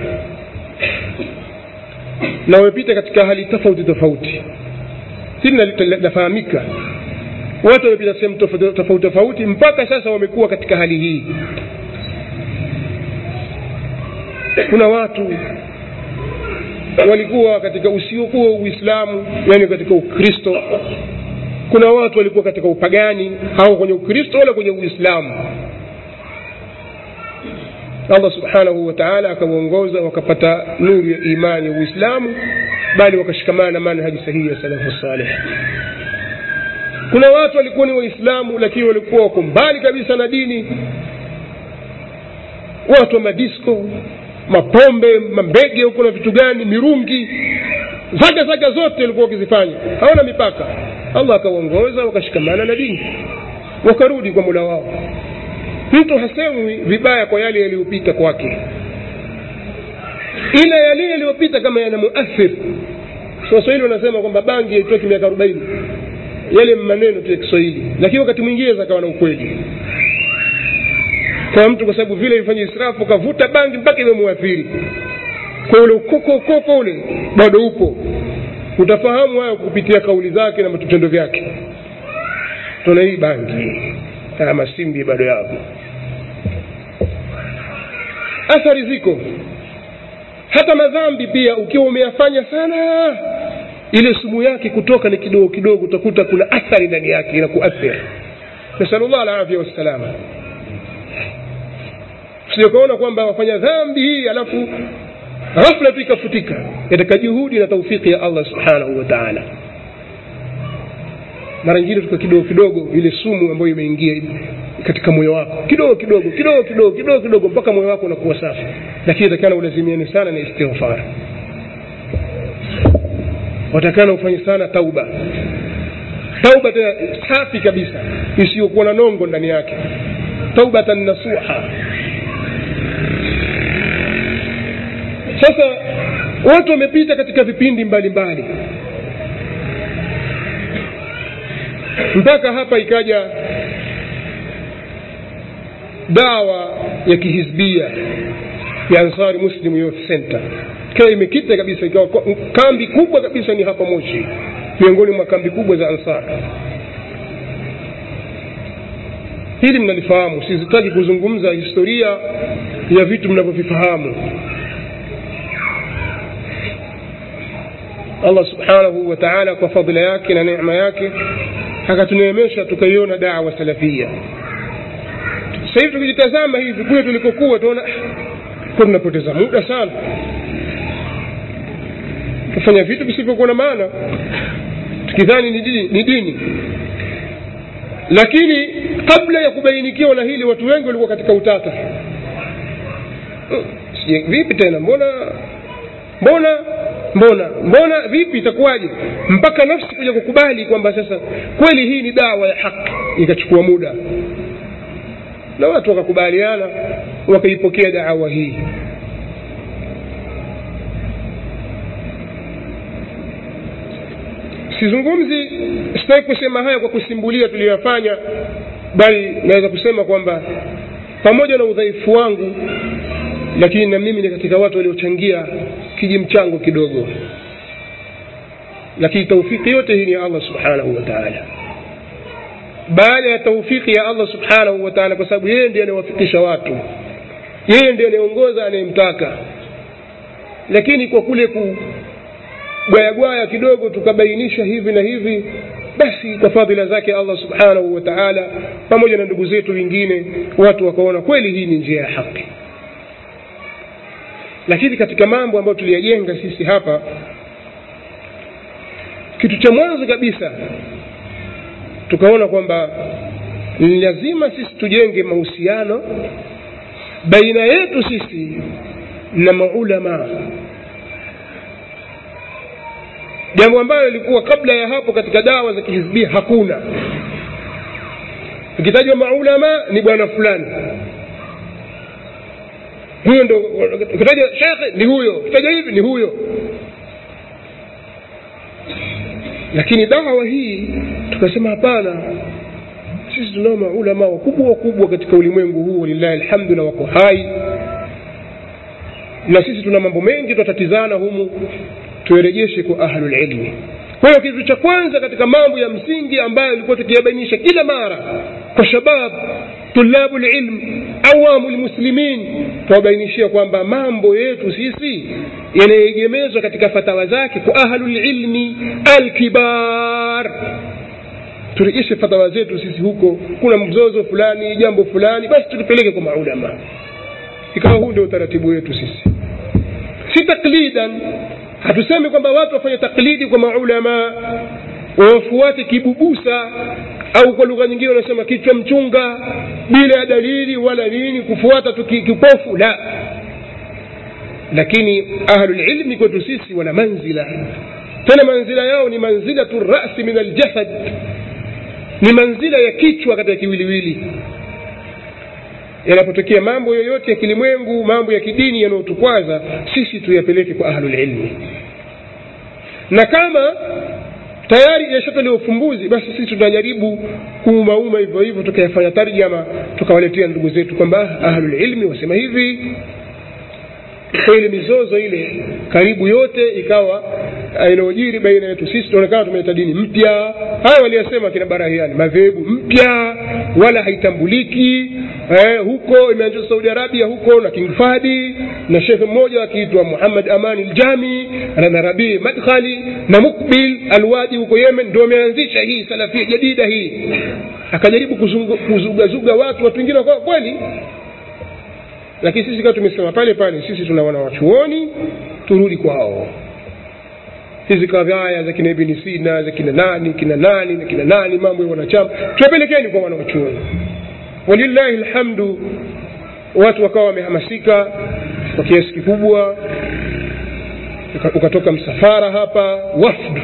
na wamepita katika hali tofauti tofauti hili na- linafahamika watu wamepita sehemu tofauti tofauti tofauti mpaka sasa wamekuwa katika hali hii kuna watu walikuwa katika usiokuwa uislamu yani katika ukristo kuna watu walikuwa katika upagani au kwenye ukristo wala kwenye uislamu allah subhanahu wa taala akawaongoza wakapata nuru ya imani ya uislamu bali wakashikamana na manhaji sahihi ya salafu saleh kuna watu walikuwa ni waislamu lakini walikuwa wako mbali kabisa na dini watu wa madisko mapombe mambege huko na vitu gani mirungi zaga zaga zote walikuwa wakizifanya hawana mipaka allah akawaongoza wakashikamana na dini wakarudi kwa mula wao mtu hasemwi vibaya kwa yale yaliyopita kwake ila yale yaliyopita kama yana muathir so waswahili wanasema kwamba bangi yaitoki miaka arobaini yale maneno tu ya kiswahili lakini wakati mwingine zakawa na ukweli kwa mtu kwa sababu vile ilifanya israfu kavuta bangi mpaka imemuathiri kwa ule ukoko ukoko ule bado upo utafahamu hayo kupitia kauli zake na vitendo vyake tuna hii bangi haya masimbi bado yapo athari ziko hata madhambi pia ukiwa umeyafanya sana ile sumu yake kutoka ni kidogo kidogo utakuta kuna athari ndani yake inakuathiri nasalullah alafya wassalama sijakuona kwamba wafanya dhambi hii alafu ghafla tu ikafutika yataka juhudi na taufiki ya allah subhanahu wa taala mara nyingine tuka kidogo kidogo ile sumu ambayo imeingia katika moyo wako kidogo kidogo kidogo kidogo kidogo kidogo mpaka moyo wako unakuwa safi lakini takana ulazimiane sana na istighfar watakana ufanye sana tauba tauba tena safi kabisa isiyokuwa na nongo ndani yake taubatan nasuha sasa watu wamepita katika vipindi mbalimbali mbali. mpaka hapa ikaja dawa ya kihizbia ya ansari muslim youth center ikawa imekita kabisa ikawa kambi kubwa kabisa ni hapa moshi miongoni mwa kambi kubwa za ansar hili mnalifahamu sizitaki kuzungumza historia ya vitu mnavyovifahamu allah subhanahu wa taala kwa fadhila yake na neema yake akatuneemesha tukaiona dawa salafia sasa hivi tukijitazama hivi kule tulikokuwa tunaona kwa tunapoteza muda sana tufanya vitu visivyokuwa na maana tukidhani ni dini, ni dini lakini kabla ya kubainikiwa na hili watu wengi walikuwa katika utata Sije- vipi tena mbona mbona mbona mbona vipi itakuwaje mpaka nafsi kuja kukubali kwamba sasa kweli hii ni dawa ya haki ikachukua muda na watu wakakubaliana wakaipokea dawa hii sizungumzi sitaki kusema haya kwa kusimbulia tuliyoyafanya bali naweza kusema kwamba pamoja na udhaifu wangu lakini na mimi ni katika watu waliochangia kiji mchango kidogo lakini taufiki yote hii ni ya allah subhanahu wa taala baada ya taufiki ya allah subhanahu wa taala kwa sababu yeye ndiye anayewafikisha watu yeye ndiye anayeongoza anayemtaka lakini kwa kule ku gwayagwaya kidogo tukabainisha hivi na hivi basi kwa fadhila zake allah subhanahu wa taala pamoja na ndugu zetu wengine watu wakaona kweli hii ni njia ya haki lakini katika mambo ambayo tuliyajenga sisi hapa kitu cha mwanzo kabisa tukaona kwamba ni lazima sisi tujenge mahusiano baina yetu sisi na maulamaa jambo ambayo ilikuwa kabla ya hapo katika dawa za kihizbia hakuna ikitajwa maulama ni bwana fulani huyo ndo ukitaja shekhe ni huyo ukitaja hivi ni huyo lakini dawa hii tukasema hapana sisi tunao maulama wakubwa wakubwa katika ulimwengu huu walillahi alhamdu na wako hai na sisi tuna mambo mengi twatatizana humu tuyarejeshe kwa ahlulilmi kwa hiyo kitu cha kwanza katika mambo ya msingi ambayo ilikuwa tukiyabainisha kila mara kwa shabab tulabu lilm awamu lmuslimin tuwabainishia kwamba mambo yetu sisi yanayeegemezwa katika fatawa zake kwa ahlulilmi alkibar turejeshe fatawa zetu sisi huko kuna mzozo fulani jambo fulani basi tulipeleke kwa maulama ikawa huu ndio utaratibu wetu sisi si taklidan hatusemi kwamba watu wafanye taklidi kwa maulama wawafuate kibubusa au kwa lugha nyingine wanasema kichwa mchunga bila ya dalili wala nini kufuata tu ki- kipofu la lakini ahlulilmi kwetu sisi wana manzila tena manzila yao ni manzilatu rasi min aljasad ni manzila ya kichwa katika kiwiliwili yanapotokea mambo yoyote ya kilimwengu mambo ya kidini yanayotukwaza sisi tuyapeleke kwa ahlulilmi na kama tayari yashatolewa ufumbuzi basi sisi tunajaribu kuumauma hivyo hivyo tukayafanya tarjama tukawaletea ndugu zetu kwamba ahlulilmi wasema hivi kwa ile mizozo ile karibu yote ikawa eh, inayojiri baina yetu sisi tunaonekana tumeleta dini mpya haya waliyasema kina barahiani madhehebu mpya wala haitambuliki eh, huko imeanzishwa saudi arabia huko na king fadi na shekhe mmoja akiitwa muhammad amani ljami na na rabii madkhali na mukbil alwadi huko yemen ndio ameanzisha hii salafia jadida hii akajaribu kuzungu- kuzugazuga watu watu wengine wakawa kweli lakini sisi kama tumesema pale pale sisi tuna wanawachuoni turudi kwao hizi kadhaya za kina ibni sina za kina nani kina nani na kina nani mambo ya wanachama tuwapelekeni kwa wanawachuoni walillahi lhamdu watu wakawa wamehamasika kwa kiasi kikubwa Uka- ukatoka msafara hapa wafdu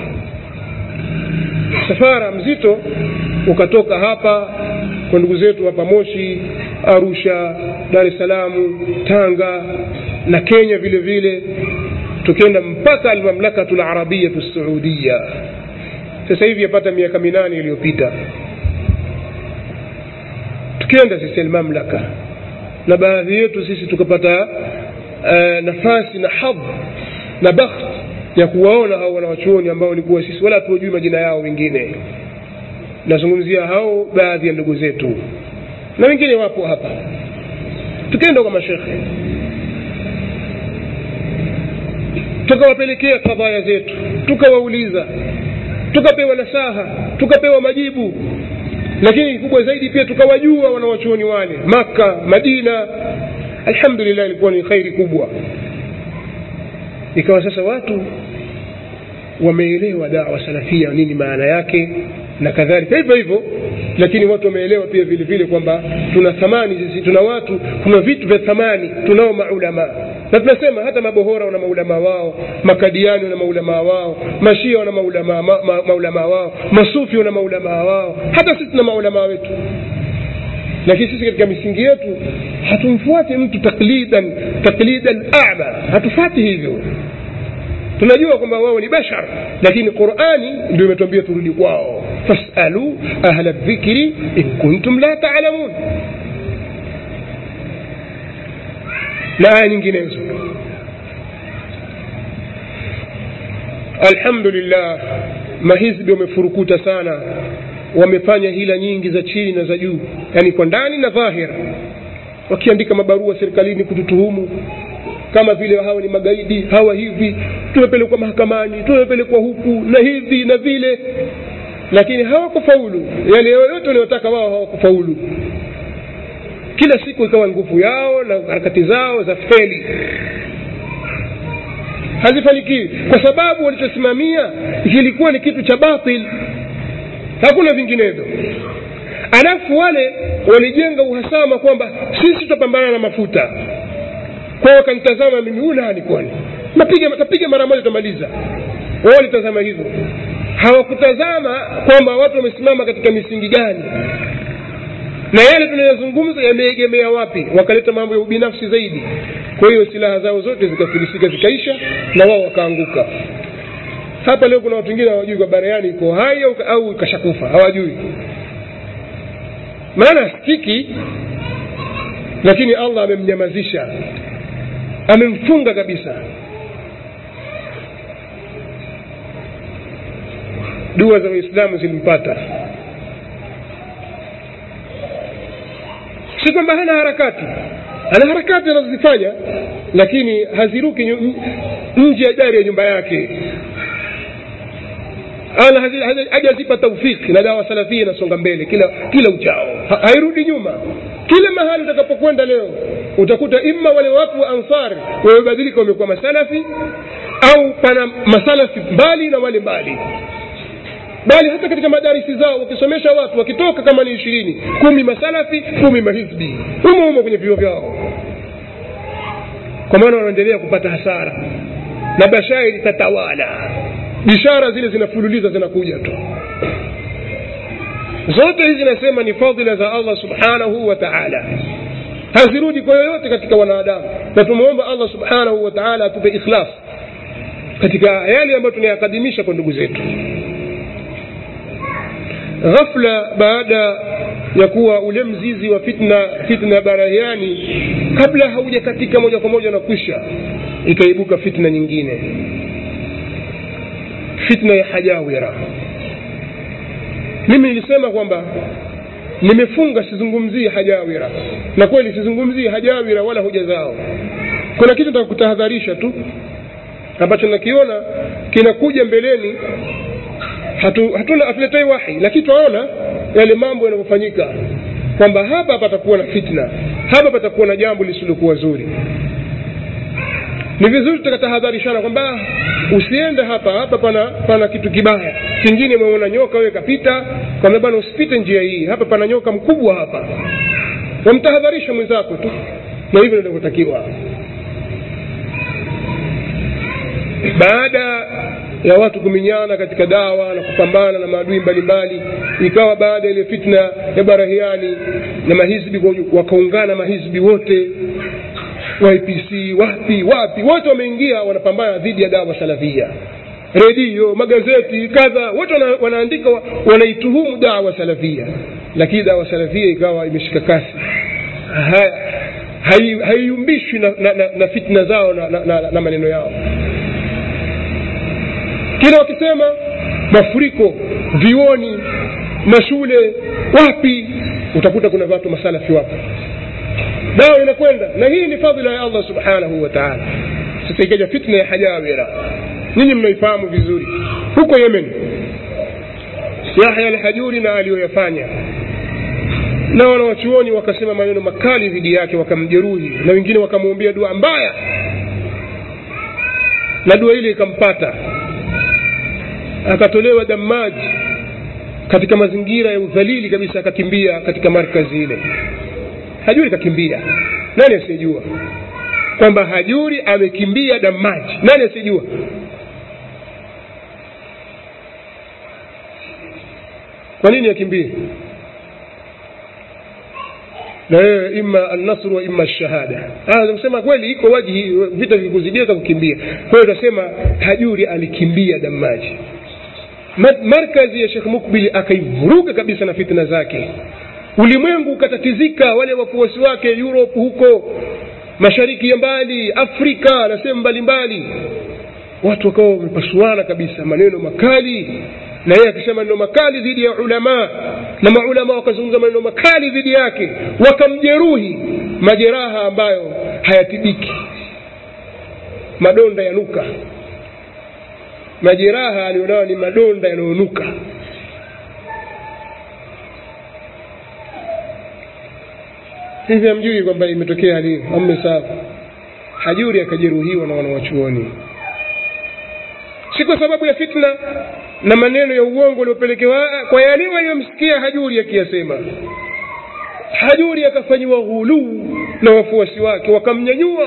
msafara mzito ukatoka hapa kwa ndugu zetu hapa moshi arusha dar es salaam tanga na kenya vile vile tukenda mpaka almamlakatu larabiyatu saudia sasa hivi yapata miaka minane iliyopita tukienda sisi almamlaka na baadhi yetu sisi tukapata uh, nafasi na hadh na bakht ya kuwaona hao wanawachuoni ambao walikuwa sisi wala hatuwajui majina yao wengine nazungumzia hao baadhi ya ndugu zetu na wengine wapo hapa tukaenda kwa mashekhe tukawapelekea kadhaya zetu tukawauliza tukapewa nasaha tukapewa majibu lakini kikubwa zaidi pia tukawajua wanawachuoni wale makka madina alhamdulillah ilikuwa ni khairi kubwa ikawa sasa watu wameelewa dawa salafia nini maana yake na kadhalika hivyo hivyo lakini watu wameelewa pia vile vile kwamba tuna thamani sisi tuna watu kuna vitu vya thamani tunao maulamaa na tunasema hata mabohora wana maulamaa wao makadiani wana maulamaa wao mashia wana maulamaa ma, ma, maulamaa wao masufi wana maulamaa wao hata sisi tuna maulamaa wetu lakini sisi katika misingi yetu hatumfuati mtu taklidan taklidan ama hatufati hivyo tunajua kwamba wao ni bashar lakini qurani ndio imetuambia turudi kwao fasalu ahla dhikri in kuntum la talamun na aya nyinginezo alhamdulillah mahizbi wamefurukuta sana wamefanya hila nyingi za chini na za juu yani kwa ndani na dhahira wakiandika mabarua serikalini kututuhumu kama vile hawa ni magaidi hawa hivi tumepelekwa mahakamani tumepelekwa huku na hivi na vile lakini hawakufaulu yale yoyote wanayotaka wao hawakufaulu kila siku ikawa nguvu yao na harakati zao za feli hazifanikiwi kwa sababu walichosimamia kilikuwa ni kitu cha batil hakuna vinginevyo alafu wale walijenga uhasama kwamba sisi tutapambana na mafuta kwao wakanitazama mimi huyu nani kwani napiga tapiga mara moja tutamaliza wao walitazama hivyo hawakutazama kwamba watu wamesimama katika misingi gani na yale tunayozungumza yameegemea wapi wakaleta mambo ya ubinafsi zaidi kwa hiyo silaha zao zote zikafilisika zikaisha na wao wakaanguka hapa leo kuna watu wengine hawajui kwa baraani iko hai au, au kashakufa hawajui maana sikiki lakini allah amemnyamazisha amemfunga kabisa dua za waislamu zilimpata si kwamba hana harakati ana harakati anazozifanya lakini haziruki nje ya dari ya nyumba yake ana hajazipa taufiki na dawa salafia inasonga mbele kila kila uchao ha, hairudi nyuma kila mahali utakapokwenda leo utakuta imma wale watu wa ansari wamebadilika wamekuwa masalafi au pana masalafi mbali na wale mbali bali hata katika madarisi zao wakisomesha watu wakitoka kama ni ishirini kumi masalafi kumi mahizbi humo humo kwenye vio vyao kwa maana wanaendelea kupata hasara na bashairi tatawala bishara zile zinafululiza zinakuja tu zote hizi nasema ni fadhila za allah subhanahu wa taala hazirudi kwa yoyote katika wanadamu na tumwomba allah subhanahu wa taala atupe ikhlas katika yale ambayo tunayakadimisha kwa ndugu zetu ghafla baada ya kuwa ule mzizi wa fitna fitna barahiani kabla haujakatika moja kwa moja na kwisha ikaibuka fitna nyingine fitna ya hajawira mimi nilisema kwamba nimefunga sizungumzii hajawira na kweli sizungumzii hajawira wala hoja zao kuna kitu nataka kutahadharisha tu ambacho nakiona kinakuja mbeleni hatu, hatuna hatuletei wahi lakini twaona yale mambo yanavyofanyika kwamba hapa patakuwa na fitna hapa patakuwa na jambo lisilokuwa zuri ni vizuri tukatahadharishana kwamba usiende hapa hapa pana pana kitu kibaya kingine umeona nyoka wewe kapita kwamba bwana usipite njia hii hapa pana nyoka mkubwa hapa wamtahadharisha mwenzako tu na hivyo ndivyotakiwa baada ya watu kuminyana katika dawa na kupambana na maadui mbalimbali ikawa baada ya ile fitna ya barahiani na mahizbi wakaungana mahizbi wote YPC wapi wapi wote wameingia wanapambana dhidi ya dawa salafia redio magazeti kadha wote wana, wanaandika wanaituhumu dawa salafia lakini dawa salafia ikawa imeshika kasi haiumbishwi hai na, na, na, na fitna zao na, na, na, na maneno yao kila wakisema mafuriko vioni mashule wapi utakuta kuna watu masalafi wapo dawa inakwenda na hii ni fadhila ya allah subhanahu wa taala sasa ikaja fitna ya hajawira ninyi mnaifahamu vizuri huko yemen yahya alhajuri na aliyoyafanya na wanawachuoni wakasema maneno makali dhidi yake wakamjeruhi na wengine wakamwombea dua mbaya na dua ile ikampata akatolewa damaji katika mazingira ya udhalili kabisa akakimbia katika markazi ile hajuri kakimbia nani asiyejua kwamba hajuri amekimbia damaji nani asiyejua kwa nini akimbie na wewe ima annasru wa ima shahada kusema kweli iko waji vita vikikuzidia kukimbia kwa hiyo utasema hajuri alikimbia damaji markazi ya shekh mukbili akaivuruga kabisa na fitna zake ulimwengu ukatatizika wale wafuasi wake europe huko mashariki ya mbali afrika na sehemu mbalimbali watu wakawa wamepasuana kabisa maneno makali na yeye akisema maneno makali dhidi ya ulamaa na maulama wakazungumza maneno makali dhidi yake wakamjeruhi majeraha ambayo hayatibiki madonda yanuka majeraha alionayo ni madonda yanayonuka hivi hamjui kwamba imetokea hali hiyo ammesafu hajuri akajeruhiwa na wanawachuoni si kwa sababu ya fitna na maneno ya uongo uliopelekewa kwa yale waliyomsikia hajuri akiyasema hajuri akafanyiwa ghuluu na wafuasi wake wakamnyanyua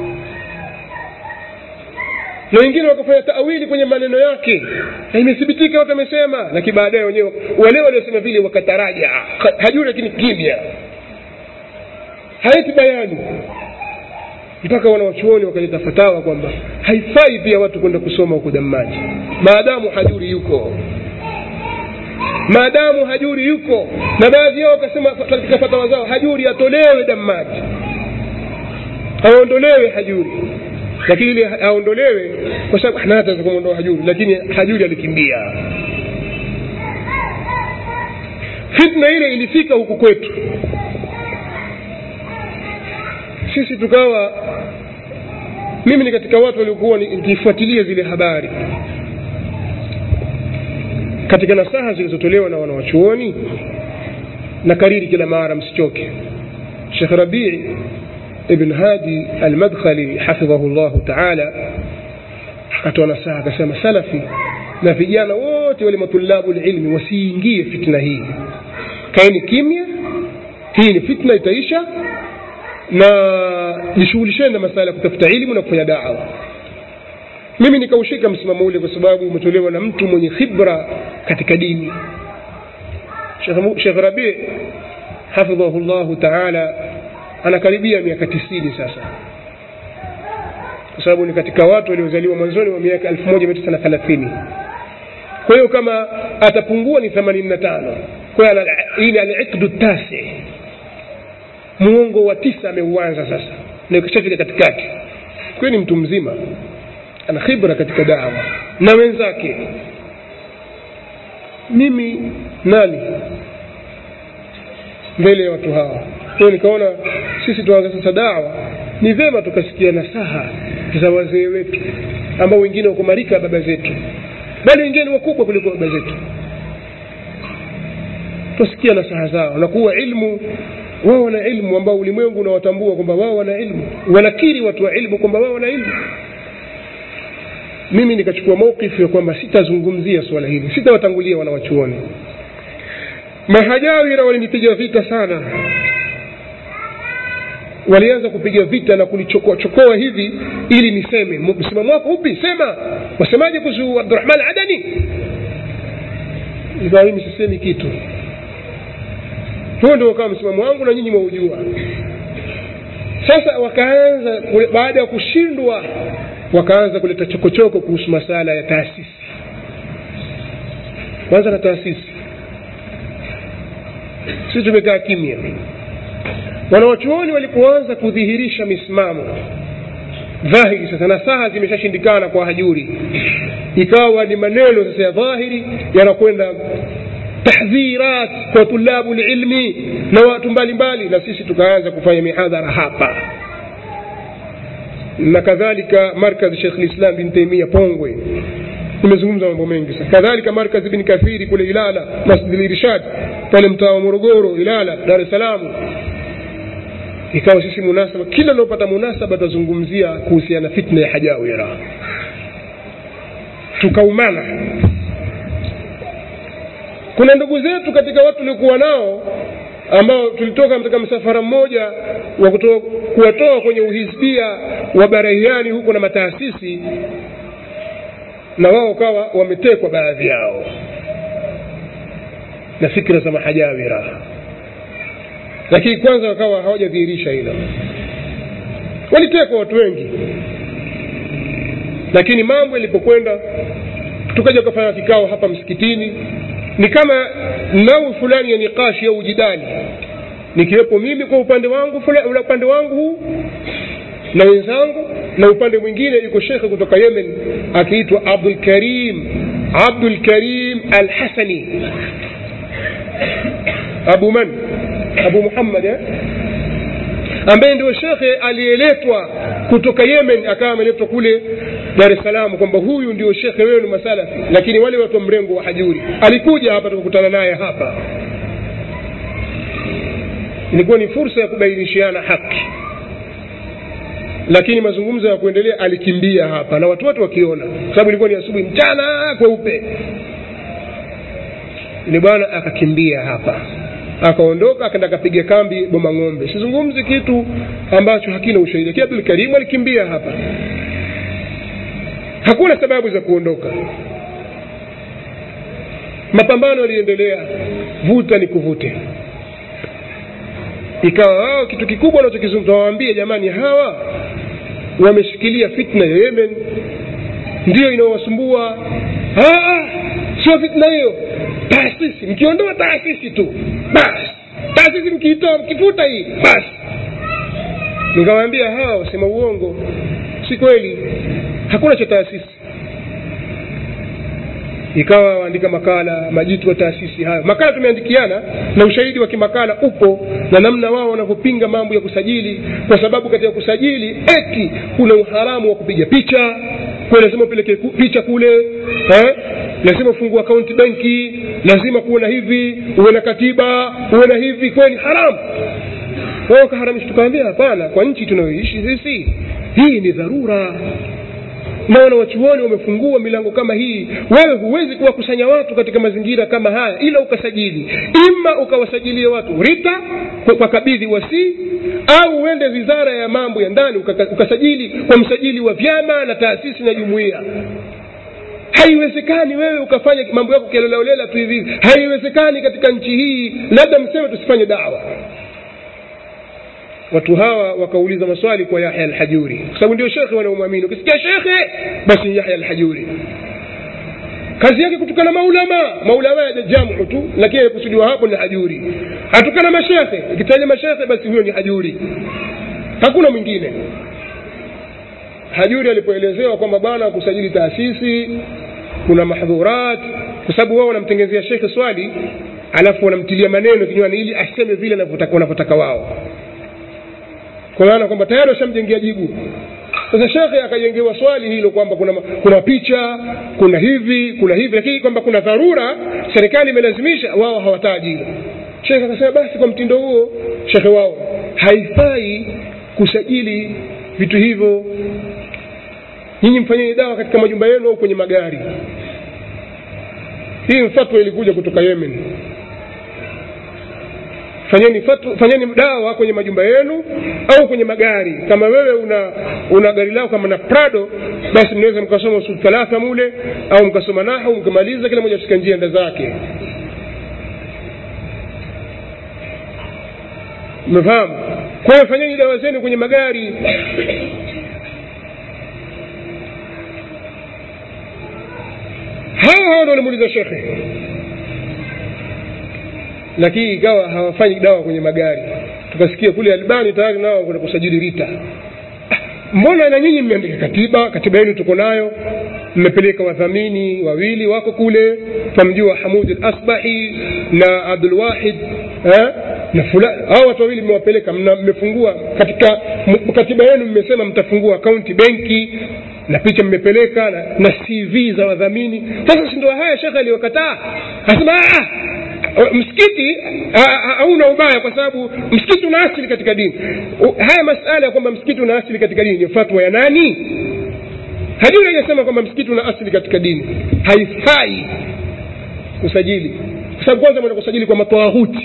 na wengine wakafanya taawili kwenye maneno yake na imethibitika watu wamesema lakini baadaye wenyewe wale waliosema vile wakataraja hajuri lakini kimya haiti bayani mpaka wanawachuoni wakaleta fatawa kwamba haifai pia watu kwenda kusoma huko damaji maadamu hajuri yuko maadamu hajuri yuko na baadhi yao wakasema katika fatawa zao hajuri atolewe damaji aondolewe hajuri lakini ile aondolewe kwa sababu nani ataweza kumwondoa hajuri lakini hajuri alikimbia fitna ile ilifika huku kwetu sisi tukawa mimi ni katika watu waliokuwa nikifuatilia zile habari katika nasaha zilizotolewa na wanawachuoni na kariri kila mara msichoke shekh rabii ibn hadi almadkhali hafidhahu llahu taala akatoa nasaha akasema salafi na vijana wote wale matulabu lilmi wasiingie fitna hii kaeni kimya hii ni fitna itaisha na jishughulisheni na masala ya kutafuta ilmu na kufanya dawa mimi nikaushika msimamo ule kwa sababu umetolewa na mtu mwenye khibra katika dini shekh rabii hafidhahu llahu taala anakaribia miaka tisini sasa kwa sababu ni katika watu waliozaliwa mwanzoni wa miaka elfu moja mia tisa na thelathini kwa hiyo kama atapungua ni themanini na tano kwa hiyo hii ni aliqdu tasi muongo wa tisa ameuanza sasa na ikishafika katikati kwa ni mtu mzima ana khibra katika dawa na wenzake mimi nani mbele ya watu hawa kwa nikaona sisi tuanze sasa dawa ni vyema tukasikia nasaha za wazee wetu ambao wengine wako marika ya baba zetu bali wengine ni wakubwa kuliko baba zetu tusikia nasaha zao na kuwa ilmu wao wana ilmu ambao ulimwengu unawatambua kwamba wao wana ilmu wanakiri watu wa ilmu kwamba wao wana ilmu mimi nikachukua maukifu ya kwamba sitazungumzia swala hili sitawatangulia wanawachuoni mahajawira walinipiga vita sana walianza kupiga vita na kunichokoa chokoa hivi ili niseme msimamo wako upi sema wasemaje kuhusu abdurahman adani ikawa mimi sisemi kitu huo ndio ukawa msimamo wangu na nyinyi mwaujua sasa wakaanza baada ya kushindwa wakaanza kuleta chokochoko kuhusu masala ya taasisi kwanza na taasisi sisi tumekaa kimya wanawachuoni walipoanza kudhihirisha misimamo dhahiri sasa nasaha zimeshashindikana kwa hajuri ikawa ni maneno sasa ya dhahiri yanakwenda tahdhirat kwa tulabu lilmi na watu mbalimbali na sisi tukaanza kufanya mihadhara hapa na kadhalika markaz shekh lislam bin taimia pongwe nimezungumza mambo mengi sana kadhalika markaz bin kathiri kule ilala masjid lirishad pale mtaa wa morogoro ilala dar es salaam ikawa sisi munasaba kila unaopata munasaba tutazungumzia kuhusiana na fitna ya hajawira tukaumana kuna ndugu zetu katika watu tuliokuwa nao ambao tulitoka katika msafara mmoja wa kuwatoa kwenye uhisbia wa barahiani huko na mataasisi na wao kawa wametekwa baadhi yao na fikra za mahajawira lakini kwanza wakawa hawajadhihirisha hilo walitekwa watu wengi lakini mambo yalipokwenda tukaja kufanya kikao hapa msikitini ni kama nau fulani ya nikashi au jidali nikiwepo mimi kwa upande wangu fulani upande wangu huu na wenzangu na upande mwingine yuko shekhe kutoka yemen akiitwa abdul karim abdul karim al hasani abu man abu muhammad eh? ambaye ndio shekhe aliyeletwa kutoka yemen akawa ameletwa kule dar es salaam kwamba huyu ndio shekhe wenu masalafi lakini wale watu wa mrengo wa hajuri alikuja hapa tukakutana naye hapa ilikuwa ni fursa ya kubainishiana haki lakini mazungumzo ya kuendelea alikimbia hapa na watu wote wakiona sababu ilikuwa ni asubuhi mchana kweupe ni bwana akakimbia hapa akaondoka akaenda akapiga kambi boma ng'ombe sizungumzi kitu ambacho hakina ushahidi lakini abdul karimu alikimbia hapa hakuna sababu za kuondoka mapambano yaliendelea vuta ni kuvute ikawa wao kitu kikubwa wanachokizungumza wawaambie jamani hawa wameshikilia fitna ya yemen ndiyo inayowasumbua sio fitna hiyo taasisi mkiondoa taasisi tu basi taasisi mkiitoa mkifuta hii basi nikawaambia hawa wasema uongo si kweli hakuna cha taasisi ikawa waandika makala majitu wa taasisi hayo makala tumeandikiana na ushahidi wa kimakala upo na namna wao wanavyopinga mambo ya kusajili kwa sababu katika kusajili eti kuna uharamu wa kupiga picha kwa lazima upeleke picha kule eh? lazima ufungue akaunti benki lazima kuwe na hivi uwe na katiba uwe na hivi kweli haramu wao kaharamisha tukaambia hapana kwa nchi tunayoishi sisi hii ni dharura na wanawachuoni wamefungua milango kama hii wewe huwezi kuwakusanya watu katika mazingira kama haya ila ukasajili ima ukawasajilia watu rita kwa, kwa kabidhi wasii au uende wizara ya mambo ya ndani ukasajili kwa msajili wa vyama na taasisi na jumuiya haiwezekani wewe ukafanya mambo yako kialelaolela tu hivi haiwezekani katika nchi hii labda mseme tusifanye dawa watu hawa wakauliza maswali kwa yahya alhajuri kwa sababu ndio shekhe wanaomwamini ukisikia shekhe basi ni yahya alhajuri kazi yake kutukana maulama maulama ya jamu tu lakini kusudiwa hapo ni hajuri atukana mashekhe ikitaja mashekhe basi huyo ni hajuri hakuna mwingine hajuri alipoelezewa kwamba bwana kusajili taasisi kuna mahdhurat kwa sababu wao wanamtengezea shekhe swali alafu wanamtilia maneno kinywani ili aseme vile wanavyotaka wao kwa maana kwamba tayari washamjengea jibu sasa shekhe akajengewa swali hilo kwamba kuna, kuna picha kuna hivi kuna hivi lakini kwamba kuna dharura serikali imelazimisha wao hawataji hilo shekhe akasema basi kwa mtindo huo shekhe wao haifai kusajili vitu hivyo nyinyi mfanyeni dawa katika majumba yenu au kwenye magari hii fatwa ilikuja kutoka yemen fanyeni fatu, fanyeni dawa kwenye majumba yenu au kwenye magari kama wewe una una gari lako kama na prado basi mnaweza mkasoma usul thalatha mule au mkasoma nahu mkamaliza kila moja katika njia nda zake umefahamu kwa hiyo fanyeni dawa zenu kwenye magari hawa hawa ndo walimuuliza shekhe lakini ikawa hawafanyi dawa kwenye magari tukasikia kule albani tayari nao kuna kusajili rita mbona na nyinyi mmeandika katiba katiba yenu tuko nayo mmepeleka wadhamini wawili wako kule twamjua hamud al-asbahi na abdulwahid eh? na fulani hao watu wawili mmewapeleka mmefungua katika katiba yenu mmesema mtafungua akaunti benki na picha mmepeleka na, na cv za wadhamini sasa si ndio haya shekhe aliyokataa asema msikiti hauna ubaya kwa sababu msikiti una asili katika dini haya masala ya kwamba msikiti una asili katika dini ni fatwa ya nani hadithi haijasema kwamba msikiti una asili katika dini haifai kusajili kwa sababu kwanza mwenda kusajili kwa matwahuti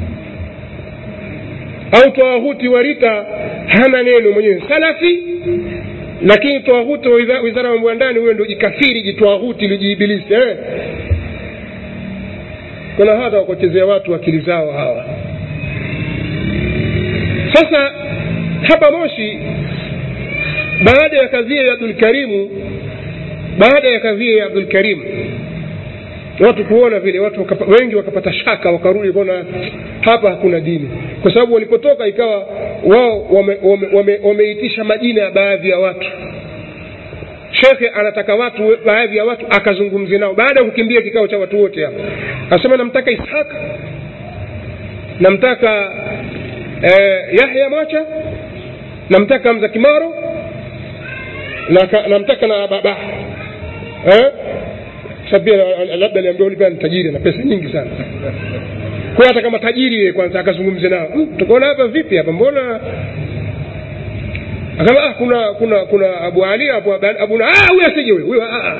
au twahuti wa rita hana neno mwenyewe salafi lakini twahuti wa wizara ya mambo ya ndani huyo ndo jikafiri jitwahuti lijiibilisi eh? kuna hata wakuchezea watu akili zao hawa sasa hapa moshi baada ya kadhia ya abdulkarimu baada ya kadhia ya abdulkarimu watu kuona vile watu wakapa, wengi wakapata shaka wakarudi kuona hapa hakuna dini kwa sababu walipotoka ikawa wao wameitisha wame, wame, wame majina ya baadhi ya watu shekhe anataka watu baadhi ya watu akazungumze nao baada ya kukimbia kikao cha watu wote hapa asema namtaka ishaka namtaka eh, yahya mwacha namtaka mza kimaro na, namtaka na baba eh? sabia labda aliambia ulipea ni tajiri na pesa nyingi sana kwa hata kama tajiri yeye kwanza akazungumze nao hmm, tukaona hapa vipi hapa mbona akama ah, kuna kuna kuna abu ali abu abu na ah huyo asije huyo huyo ah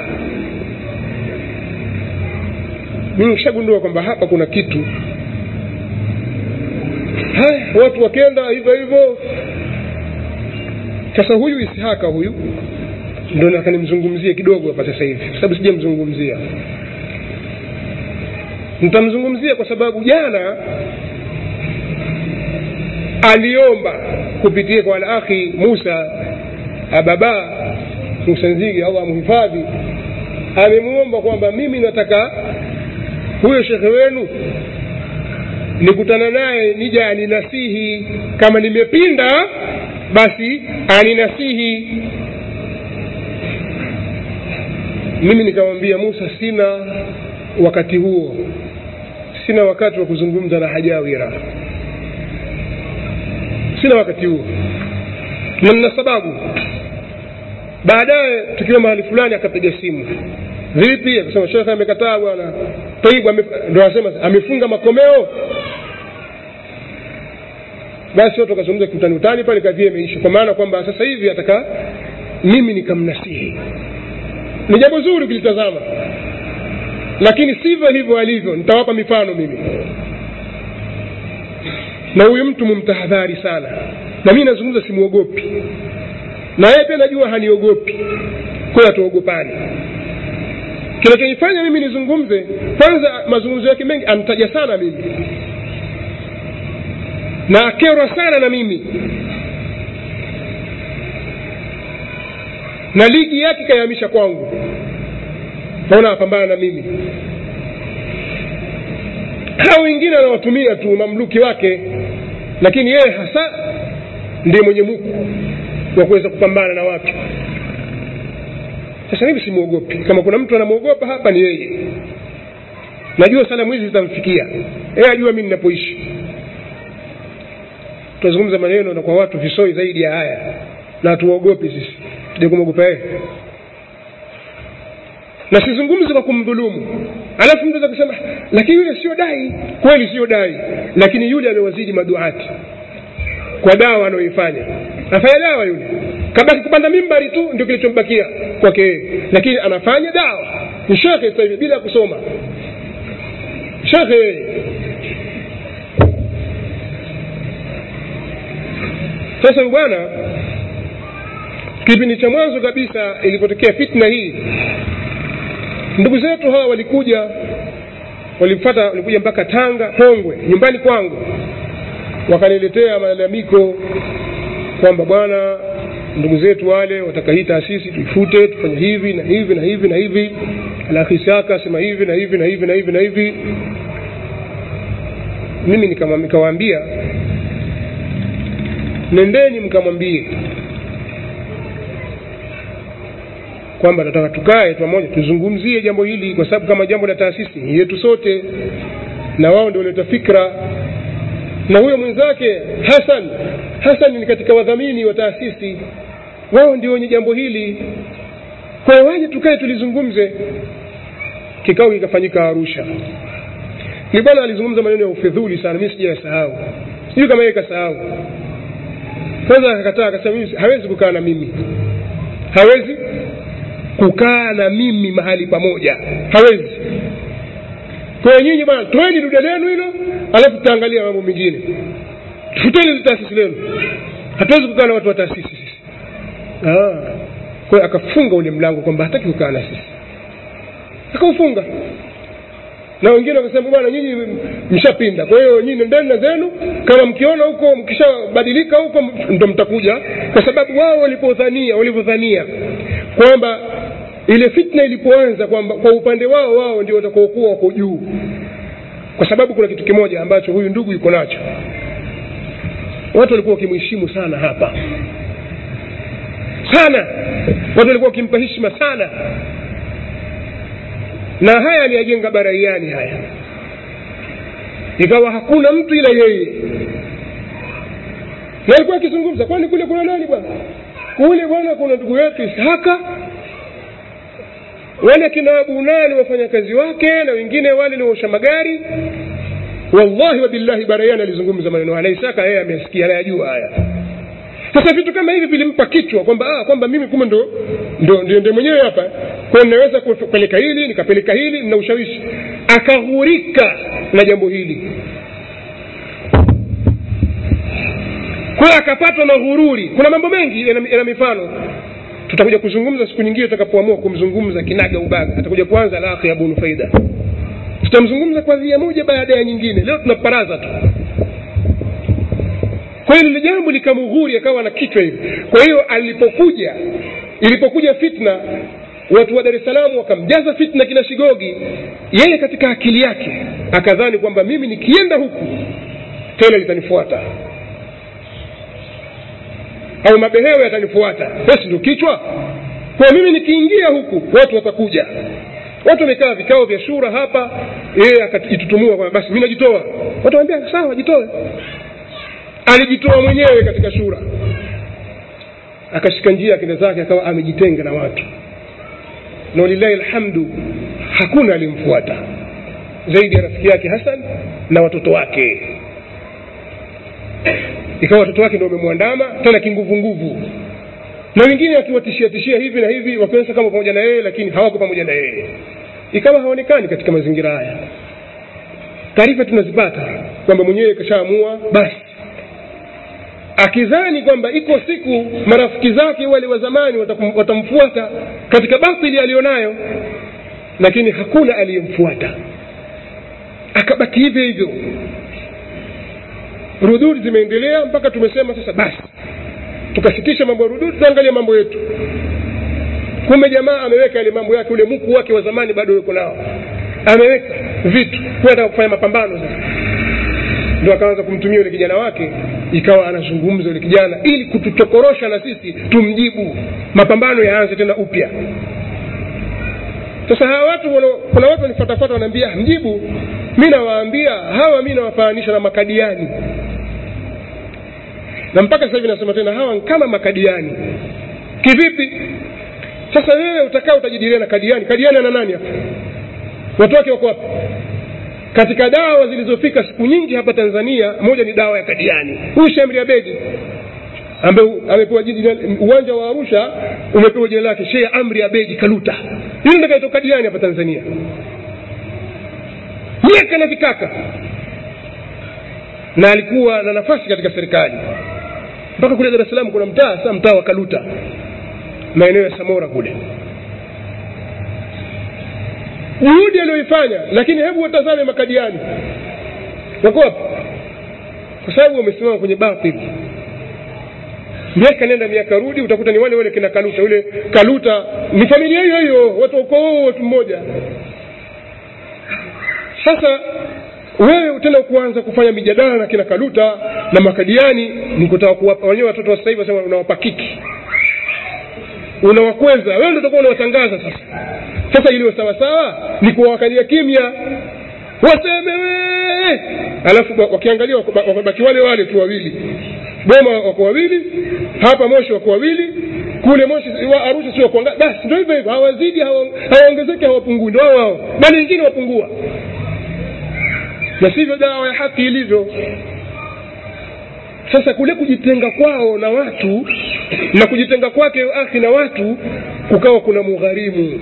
mimi nishagundua kwamba hapa kuna kitu haya watu wakenda hivyo hivyo sasa huyu ishaka huyu ndo nataka nimzungumzie kidogo hapa sasa hivi kwa sababu sijamzungumzia nitamzungumzia kwa sababu jana aliomba kupitia kwa alakhi musa ababa musa nzigi allah amhifadhi amemwomba kwamba mimi nataka huyo shekhe wenu nikutana naye nija aninasihi kama nimepinda basi aninasihi mimi nikamwambia musa sina wakati huo sina wakati wa kuzungumza na hajawira sina wakati huo na nina sababu baadaye tukiwa mahali fulani akapiga simu vipi akasema shekhe amekataa bwana taibu ndo anasema amefunga makomeo basi watu wakazungumza kiutani utani pale kadhia imeisha kwa maana kwamba sasa hivi ataka mimi nikamnasihi ni jambo zuri ukilitazama lakini sivyo hivyo alivyo nitawapa mifano mimi na huyu mtu mumtahadhari sana na mimi nazungumza simwogopi na yeye pia najua haniogopi kwayo hatuogopani kinachonifanya mimi nizungumze kwanza mazungumzo yake mengi antaja sana mimi na akerwa sana na mimi na ligi yake ikayahamisha kwangu naona apambana na mimi hao wengine anawatumia tu mamluki wake lakini yeye hasa ndiye mwenye muku wa kuweza kupambana na watu sasa mimi simwogopi kama kuna mtu anamwogopa hapa ni yeye najua salamu hizi zitamfikia yeye ajua mi ninapoishi tunazungumza maneno na kwa watu visoi zaidi ya haya na hatuogopi sisi je kumwogopa yeye na sizungumzi kwa kumdhulumu alafu mtu kusema lakini yule sio dai kweli sio dai lakini yule amewazidi maduati kwa dawa anayoifanya afanya dawa yule kabaki kupanda mimbari tu ndio kilichombakia kwake yeye lakini anafanya dawa ni shekhe sasa hivi bila kusoma shekhe sasa bwana kipindi cha mwanzo kabisa ilipotokea fitna hii ndugu zetu hawa walikuja walifata walikuja mpaka tanga pongwe nyumbani kwangu wakaniletea malalamiko kwamba bwana ndugu zetu wale wataka hii taasisi tuifute tufanye hivi na hivi na hivi na hivi alakhisaka sema hivi na hivi na hivi na hivi na hivi mimi nikawaambia nendeni mkamwambie kwamba tunataka tukae pamoja tuzungumzie jambo hili kwa sababu kama jambo la taasisi ni yetu sote na wao ndio waleta fikra na huyo mwenzake hasan hasan ni katika wadhamini wa taasisi wao ndio wenye jambo hili kwa hiyo waje tukae tulizungumze kikao kikafanyika arusha ni bwana alizungumza maneno ya ufedhuli sana mi sijayasahau sijui kama yeye kasahau kwanza akakataa akasema mimi hawezi kukaa na mimi hawezi kukaa na mimi mahali pamoja hawezi kwa hiyo nyinyi bwana toeni duda lenu hilo alafu tutaangalia mambo mengine futeni taasisi lenu hatuwezi kukaa na watu wa taasisi sisi ah. kwa hiyo akafunga ule mlango kwamba hataki kukaa na sisi akaufunga na wengine wakasema bwana nyinyi mshapinda kwa hiyo nyinyi nendeni na zenu kama mkiona huko mkishabadilika huko ndo mtakuja kwa sababu wao walipodhania walivyodhania kwamba ile fitna ilipoanza kwamba kwa upande wao wao ndio watakaokuwa wako juu kwa sababu kuna kitu kimoja ambacho huyu ndugu yuko nacho watu walikuwa wakimheshimu sana hapa sana watu walikuwa wakimpa heshima sana na haya aliyajenga baraiani haya ikawa hakuna mtu ila yeye na alikuwa akizungumza kwani kule kuna nani bwana kule bwana kuna ndugu yetu ishaka wale kina abu nani wafanyakazi wake na wengine wale ni waosha magari wallahi wabillahi baraiani alizungumza maneno haya na isaka yeye amesikia anayajua haya sasa vitu kama hivi vilimpa kichwa kwamba ah, kwamba mimi kume ndo ndo ndio ndio mwenyewe hapa kwa naweza kupeleka hili nikapeleka hili na ushawishi akaghurika na jambo hili kwa hiyo akapatwa na ghururi kuna mambo mengi yana yana mifano tutakuja kuzungumza siku nyingine tutakapoamua kumzungumza kinaga ubaga atakuja kuanza la akhi abu nufaida tutamzungumza kwa dhia moja baada ya nyingine leo tunaparaza tu kwa hiyo lile jambo likamghuri akawa na kichwa hivi kwa hiyo alipokuja ilipokuja fitna watu wa dar es salaam wakamjaza fitna kina shigogi yeye katika akili yake akadhani kwamba mimi nikienda huku tena litanifuata au mabehewe yatanifuata basi ndio kichwa kwa mimi nikiingia huku watu watakuja watu wamekaa vikao vya shura hapa yeye akajitutumua kwamba basi mi najitoa watu wambia sawa jitoe alijitoa mwenyewe katika shura akashika njia akenda zake akawa amejitenga na watu na walillahi alhamdu hakuna alimfuata zaidi ya rafiki yake hasan na watoto wake ikawa watoto wake ndio wamemwandama tena kinguvunguvu na wengine akiwatishia tishia hivi na hivi wakionyesha kama pamoja na yeye lakini hawako pamoja na yeye ikawa haonekani katika mazingira haya taarifa tunazipata kwamba mwenyewe kashaamua basi akidhani kwamba iko siku marafiki zake wale wa zamani watamfuata katika batili aliyonayo lakini hakuna aliyemfuata akabaki hivyo hivyo rududi zimeendelea mpaka tumesema sasa basi tukasitisha mambo ya rududi tuangalia mambo yetu kumbe jamaa ameweka yale mambo yake ule mku wake wa zamani bado yuko nao ameweka vitu kwenda kufanya mapambano sasa ndo akaanza kumtumia yule kijana wake ikawa anazungumza yule kijana ili kutuchokorosha na sisi tumjibu mapambano yaanze tena upya sasa hawa watu wano, kuna watu wanifatafata wanaambia mjibu mi nawaambia hawa mi nawafananisha na makadiani na mpaka sasa hivi nasema tena hawa kama makadiani kivipi sasa wewe utakaa utajadilia na kadiani kadiani ana nani hapa watu wake wako wapi katika dawa zilizofika siku nyingi hapa tanzania moja ni dawa ya kadiani huyu shamri abedi ambaye amepewa jina uwanja wa arusha umepewa jina lake sheh amri abedi kaluta hili ndo kaitoka kadiani hapa tanzania miaka na vikaka na alikuwa na nafasi katika serikali mpaka kule dar es salaam kuna mtaa saa mtaa wa kaluta maeneo ya samora kule juhudi aliyoifanya lakini hebu watazame makadiani wako wapi kwa sababu wamesimama kwenye batili miaka nenda miaka rudi utakuta ni wale wale kina kaluta yule kaluta ni familia hiyo hiyo watu ukoo watu mmoja sasa wewe tena kuanza kufanya mijadala na kina kaluta na makadiani ni kutaka kuwapa wenyewe watoto wa sasa hivi wasema unawapa kiki unawakweza wewe ndo utakuwa unawatangaza sasa sasa iliyo sawasawa ni kuwawakalia kimya waseme wee alafu wakiangalia wamebaki wale wale tu wawili boma wako wawili hapa moshi wako wawili kule moshi wa arusha sio kwa basi ndio hivyo hivyo hawazidi hawaongezeki hawapungui ndio wao wao bali wengine wapungua na sivyo dawa ya haki ilivyo sasa kule kujitenga kwao na watu na kujitenga kwake akhi na watu kukawa kuna mugharimu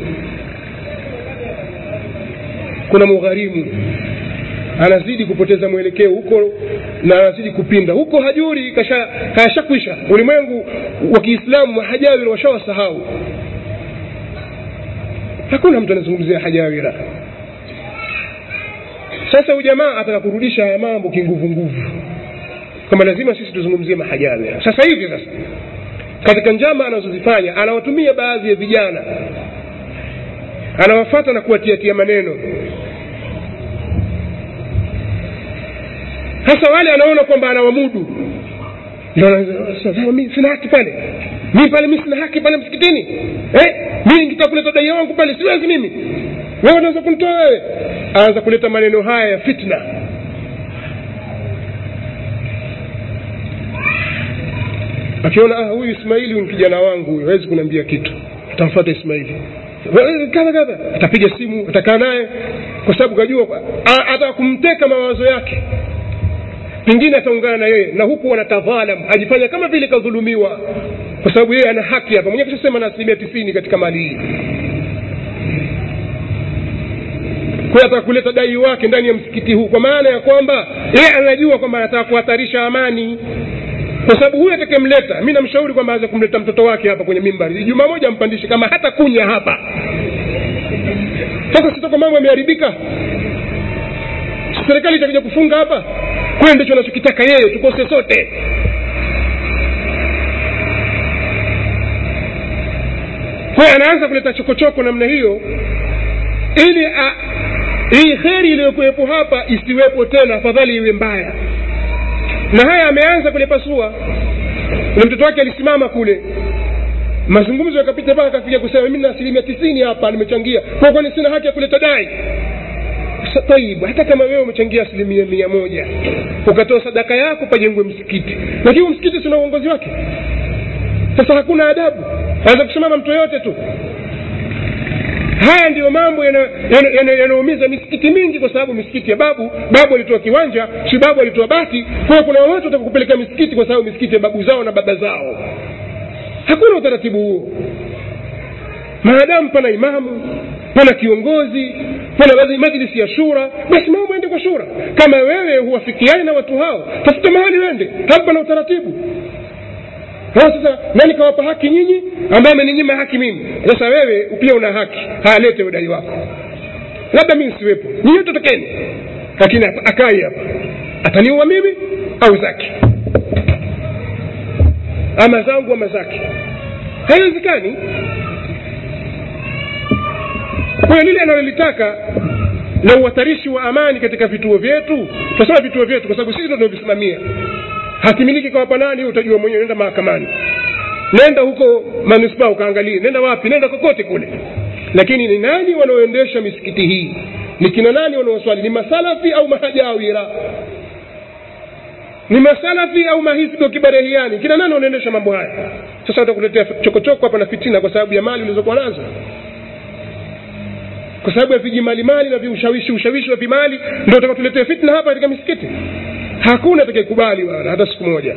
kuna mugharimu anazidi kupoteza mwelekeo huko na anazidi kupinda huko hajuri kashakwisha ulimwengu wa kiislamu hajawira washawasahau hakuna mtu anazungumzia hajawira sasa ujamaa ataka kurudisha haya mambo kinguvu nguvu kwamba lazima sisi tuzungumzie mahajawira sasa hivi sasa katika njama anazozifanya anawatumia baadhi ya vijana anawafata na kuwatiatia maneno hasa wale anaona kwamba anawamudu mi sina haki pale mi pale mi sina haki pale msikitini eh? mi nitakuleta daia wangu pale siwezi mimi wewe unaweza kunitoa wewe aanza kuleta maneno haya ya fitna akiona ah, huyu ismaili huyu kijana wangu huyu hawezi kuniambia kitu atamfuata ismaili kadha kadha atapiga simu atakaa naye kwa sababu kajua ataka kumteka mawazo yake pengine ataungana na yeye na huku wanatadhalam ajifanya kama vile kadhulumiwa kwa sababu yeye ana haki hapa mwenyewe kishasema na asilimia tisini katika mali hii kwa ataka kuleta dai wake ndani ya msikiti huu kwa maana ya kwamba yeye anajua kwamba anataka kuhatarisha amani kwa sababu huyu atakemleta mi namshauri kwamba aweze kumleta mtoto wake hapa kwenye mimbari juma moja ampandishe kama hata kunya hapa sasa sitoko mambo yameharibika serikali itakuja kufunga hapa kweli ndicho anachokitaka yeye tukose sote kwa anaanza kuleta chokochoko namna hiyo ili a, hii kheri iliyokuwepo hapa isiwepo tena afadhali iwe mbaya na haya ameanza kulipasua na mtoto wake alisimama kule mazungumzo yakapita mpaka akafika kusema mimi na asilimia tisini hapa nimechangia kwa kwani sina haki ya kuleta dai taibu hata kama wewe umechangia asilimia mia moja ukatoa sadaka yako pajengwe msikiti lakini msikiti sina uongozi wake sasa hakuna adabu anaweza kusimama mtu yoyote tu haya ndiyo mambo yanaumiza misikiti mingi kwa sababu misikiti ya babu babu alitoa kiwanja si babu alitoa bati kwa hiyo kuna watu wataka kupeleka misikiti kwa sababu misikiti ya babu zao na baba zao hakuna utaratibu huo maadamu pana imamu pana kiongozi pana majlisi ya shura basi mambo ende kwa shura kama wewe huwafikiani na watu hao tafuta mahali wende hapa na utaratibu sasa nani kawapa haki nyinyi ambaye ameninyima haki mimi sasa wewe pia una haki hayalete udai wako labda mimi siwepo nyinyi wote tokeni lakini akai hapa ataniua mimi au zake ama zangu ama zake haiwezekani kwa hiyo lile analolitaka la uhatarishi wa amani katika vituo vyetu tunasema vituo vyetu kwa sababu sisi ndo tunavisimamia hakimiliki kwa hapa nani utajua mwenyewe nenda mahakamani nenda huko manispaa ukaangalie nenda wapi nenda kokote kule lakini ni nani wanaoendesha misikiti hii ni kina nani wanaoswali ni masalafi au mahajawira ni masalafi au mahisbi kibarehiani kina nani wanaendesha mambo haya sasa watakuletea chokochoko hapa na fitina kwa sababu ya mali ulizokuwa nazo kwa sababu ya vijimalimali na viushawishi ushawishi wa vimali ndio utakatuletea fitna hapa katika misikiti hakuna atakayekubali bwana hata siku moja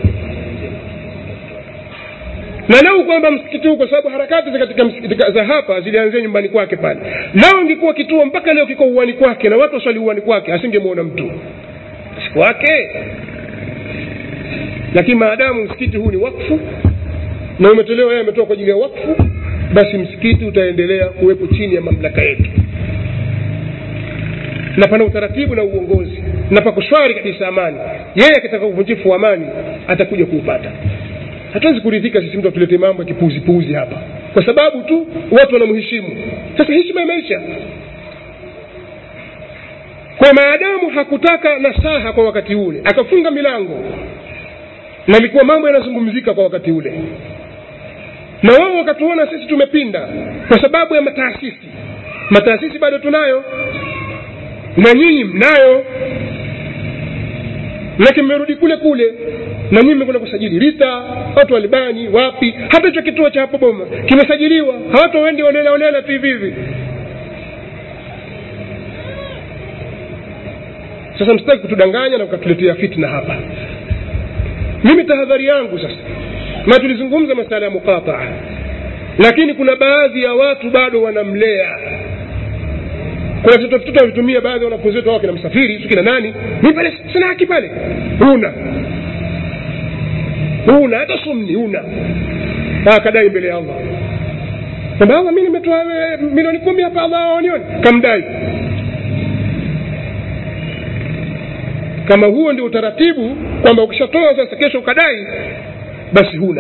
na lau kwamba msikiti huu kwa sababu harakati za katika msikiti za hapa zilianzia nyumbani kwake pale lao ingekuwa kituo mpaka leo kiko uwani kwake na watu waswali uwani kwake asingemwona mtu siku wake lakini maadamu msikiti huu ni wakfu na umetolewa yeye ametoa kwa ajili ya wakfu basi msikiti utaendelea kuwepo chini ya mamlaka yetu na pana utaratibu na uongozi na pako shwari kabisa amani yeye akitaka uvunjifu wa amani atakuja kuupata hatuwezi kuridhika sisi mtu atulete mambo ya kipuuzipuuzi hapa kwa sababu tu watu wanamheshimu sasa heshima imeisha kwa maadamu hakutaka nasaha kwa wakati ule akafunga milango na ilikuwa mambo yanazungumzika kwa wakati ule na wao wakatuona sisi tumepinda kwa sababu ya mataasisi mataasisi bado tunayo na nyinyi mnayo manake mmerudi kule kule na nyinyi mmekwenda kusajili rita watu walibani wapi hata hicho kituo cha hapo boma kimesajiliwa hawatu wendi olela olela tu hivi hivi sasa msitaki kutudanganya na ukatuletea fitna hapa mimi tahadhari yangu sasa na tulizungumza masala ya muqataa lakini kuna baadhi ya watu bado wanamlea kuna vitoto wavitumia baadhi ya wanafunzi wetu kina msafiri tu kina nani mi pale sina haki pale huna huna hata sumni huna akadai mbele ya allah kwamba allah mi nimetoa milioni kumi hapa allah awanioni kamdai kama huo ndio utaratibu kwamba ukishatoa sasa kesho ukadai basi huna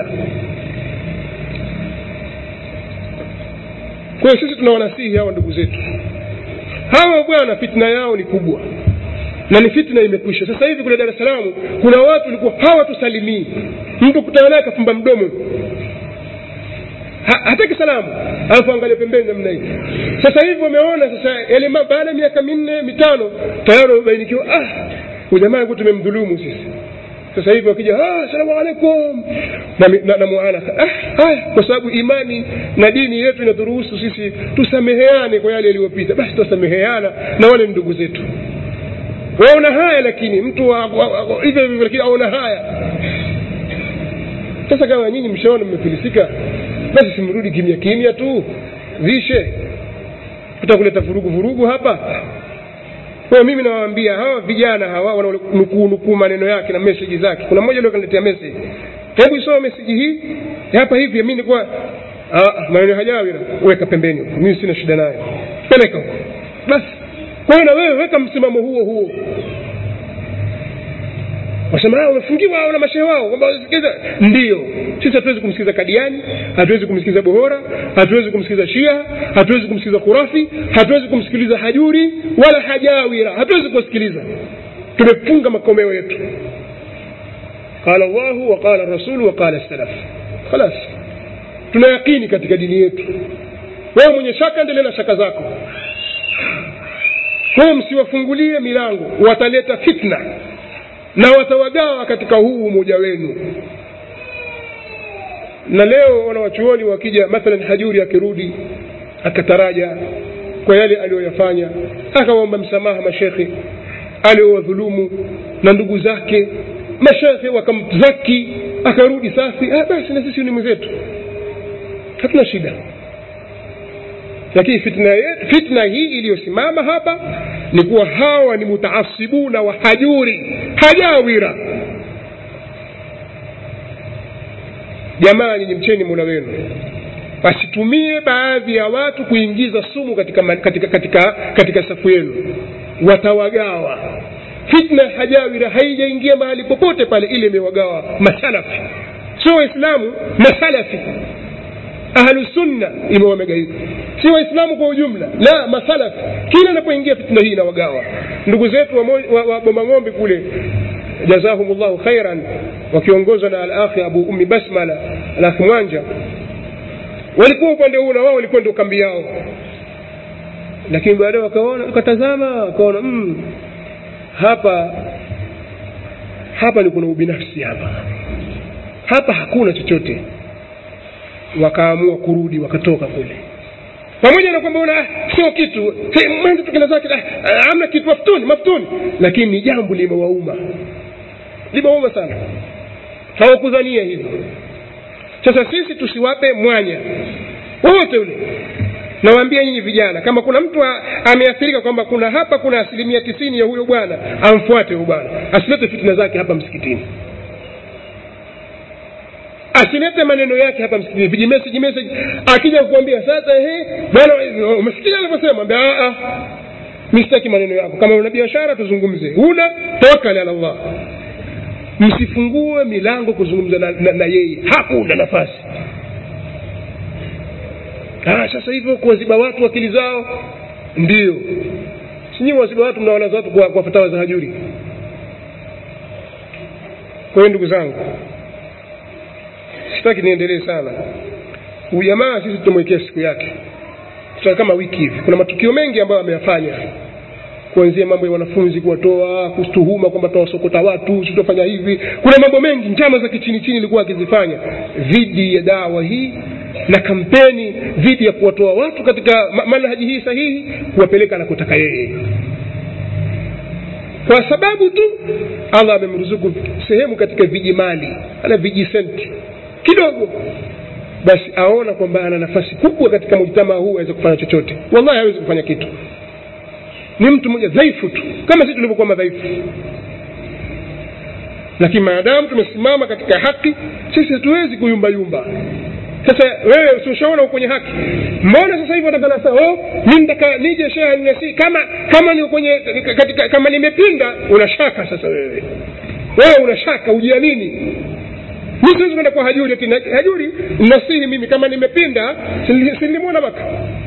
kwa hiyo sisi tunawanasihi hawa ndugu zetu hawa bwana fitna yao ni kubwa na ni fitna imekwisha sasa hivi kule dar es salaam kuna watu walikuwa hawatusalimii mtu kutana naye akafumba mdomo ha, hataki salamu alafu angalia pembeni namna hii sasa hivi wameona sasa yale baada ya miaka minne mitano tayari wamebainikiwa ah ujamaa alikuwa tumemdhulumu sisi sasa hivi wakija asalamu alaikum na, na, na muanasa ah, haya kwa sababu imani na dini yetu inaturuhusu sisi tusameheane kwa yale yaliyopita basi tutasameheana na wale ndugu zetu waona haya lakini mtu hivyo hivyo lakini aona haya sasa kama nyinyi mshaona mmefilisika basi simrudi kimya kimya tu vishe tutakuleta vurugu vurugu hapa kwa mimi nawaambia hawa vijana hawa wanaonukuu nukuu maneno yake na meseji zake kuna mmoja leo kaniletea message hebu isoma meseji hii hapa hivi mimi nilikuwa maneno hajawi weka pembeni huko mimi sina shida nayo peleka huko basi kwa hiyo na wewe weka msimamo huo huo wasema wamefungiwa na mashehe wao kwamba wasikiliza ndio sisi hatuwezi kumsikiza kadiani hatuwezi kumsikiza bohora hatuwezi kumsikiza shia hatuwezi kumsikiza kurafi hatuwezi kumsikiliza hajuri wala hajawira hatuwezi kuwasikiliza tumefunga makomeo yetu qala llahu wa qala rasulu wa qala salaf khalas tuna yakini katika dini yetu wewe mwenye shaka endelea na shaka zako kwayo msiwafungulie milango wataleta fitna na watawagawa katika huu umoja wenu na leo wanawachuoni wakija mathalan hajuri akirudi akataraja kwa yale aliyoyafanya akawaomba msamaha mashekhe aliowadhulumu na ndugu zake mashekhe wakamzaki akarudi safi ah, basi na sisi ni mwenzetu hatuna shida lakini fitna, yetu, fitna hii iliyosimama hapa ni kuwa hawa ni mutaasibuna wa hajuri hajawira jamaa nyinyi mcheni mola wenu wasitumie baadhi ya watu kuingiza sumu katika, katika, katika, katika safu yenu watawagawa fitna hajawira haijaingia mahali popote pale ile imewagawa masalafi sio waislamu masalafi ahlusunna imewamegaika si waislamu kwa ujumla la masalafi kila inapoingia fitna hii inawagawa ndugu zetu wa, wa, wa bomang'ombe kule jazahum llahu khairan wakiongozwa na alakhi abu ummi basmala alakhi mwanja walikuwa upande huu na wao walikuwa ndio kambi yao lakini baadaye wakaona wakatazama wakaona mm, hapa hapa ni kuna ubinafsi hapa hapa hakuna chochote wakaamua kurudi wakatoka kule pamoja na kwamba una sio kitu mwanzo tukenda zake amna kitu maftuni maftuni lakini ni jambo limewauma limewauma sana hawakudhania hivyo sasa sisi tusiwape mwanya wowote ule nawaambia nyinyi vijana kama kuna mtu ameathirika kwamba kuna hapa kuna asilimia tisini ya huyo bwana amfuate huyo bwana asilete fitina zake hapa msikitini asilete maneno yake hapa msikitini vijimeseji message akija kukwambia sasa ehe bwana umesikia alivyosema ambia a mi sitaki maneno yako kama una biashara tuzungumze una tawakkali ala Allah msifungue milango kuzungumza na, na, na yeye hakuna nafasi ah, sasa hivyo kuwaziba watu akili zao ndio sinyiwe waziba watu mnawalaza watu kwa, kwa fatawa za hajuri kwa hiyo ndugu zangu sitaki niendelee sana huyu jamaa sisi tutamwekea siku yake tutaka kama wiki hivi kuna matukio mengi ambayo ameyafanya kuanzia mambo ya wanafunzi kuwatoa kustuhuma kwamba tawasokota watu sitofanya hivi kuna mambo mengi njama za kichini chini ilikuwa akizifanya dhidi ya dawa hii na kampeni dhidi ya kuwatoa watu katika ma- manhaji hii sahihi kuwapeleka anakotaka yeye kwa sababu tu allah amemruzuku sehemu katika vijimali ana vijisenti kidogo basi aona kwamba ana nafasi kubwa katika mujtamaa huu aweze kufanya chochote wallahi hawezi kufanya kitu ni mtu mmoja dhaifu tu kama sisi tulivyokuwa madhaifu lakini maadamu tumesimama katika haki sisi hatuwezi kuyumbayumba sasa wewe usioshaona uko kwenye haki mbona sasa hivi wataka nasa oh mi nataka nije sheha ninasi kama kama ni kwenye katika kama nimepinda unashaka sasa wewe wewe unashaka ujiamini mi siwezi kwenda kwa hajuri ati na- hajuri nasihi mimi kama nimepinda sili- silimwona maka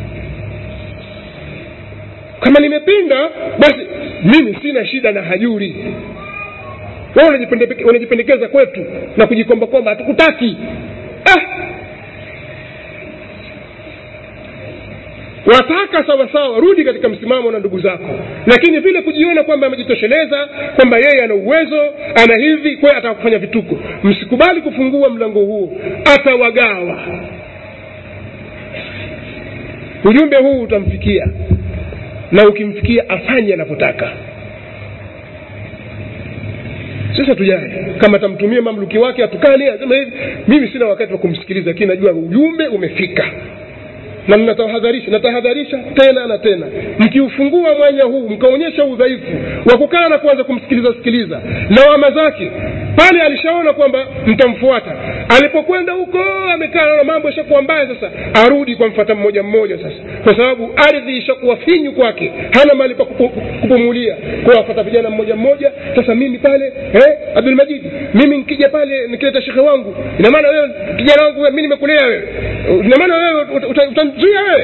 kama nimepinda basi mimi sina shida na hajuri wewe unajipende- unajipendekeza kwetu na kujikombakomba hatukutaki ah! wataka sawa sawa rudi katika msimamo na ndugu zako lakini vile kujiona kwamba amejitosheleza kwamba yeye ana uwezo ana hivi kwa hiyo atakufanya vituko msikubali kufungua mlango huo atawagawa ujumbe huu utamfikia na ukimfikia afanye anavyotaka sasa tujae kama atamtumia mamluki wake atukane asema hivi mimi sina wakati wa kumsikiliza lakini najua ujumbe umefika na mnatahadharisha natahadharisha tena na tena mkiufungua mwanya huu mkaonyesha udhaifu wa kukaa na kuanza kumsikiliza sikiliza lawama zake pale alishaona kwamba mtamfuata alipokwenda huko amekaa na mambo ishakuwa mbaya sasa arudi kwa mfata mmoja mmoja sasa kwa sababu ardhi ishakuwa finyu kwake hana mali pa kupu- kupumulia kwa wafata vijana mmoja mmoja sasa mimi pale eh, abdulmajid mimi nikija pale nikileta shekhe wangu ina maana wewe kijana wangu wewe, mimi nimekulea wewe ina maana wewe uta- uta- utamzuia wewe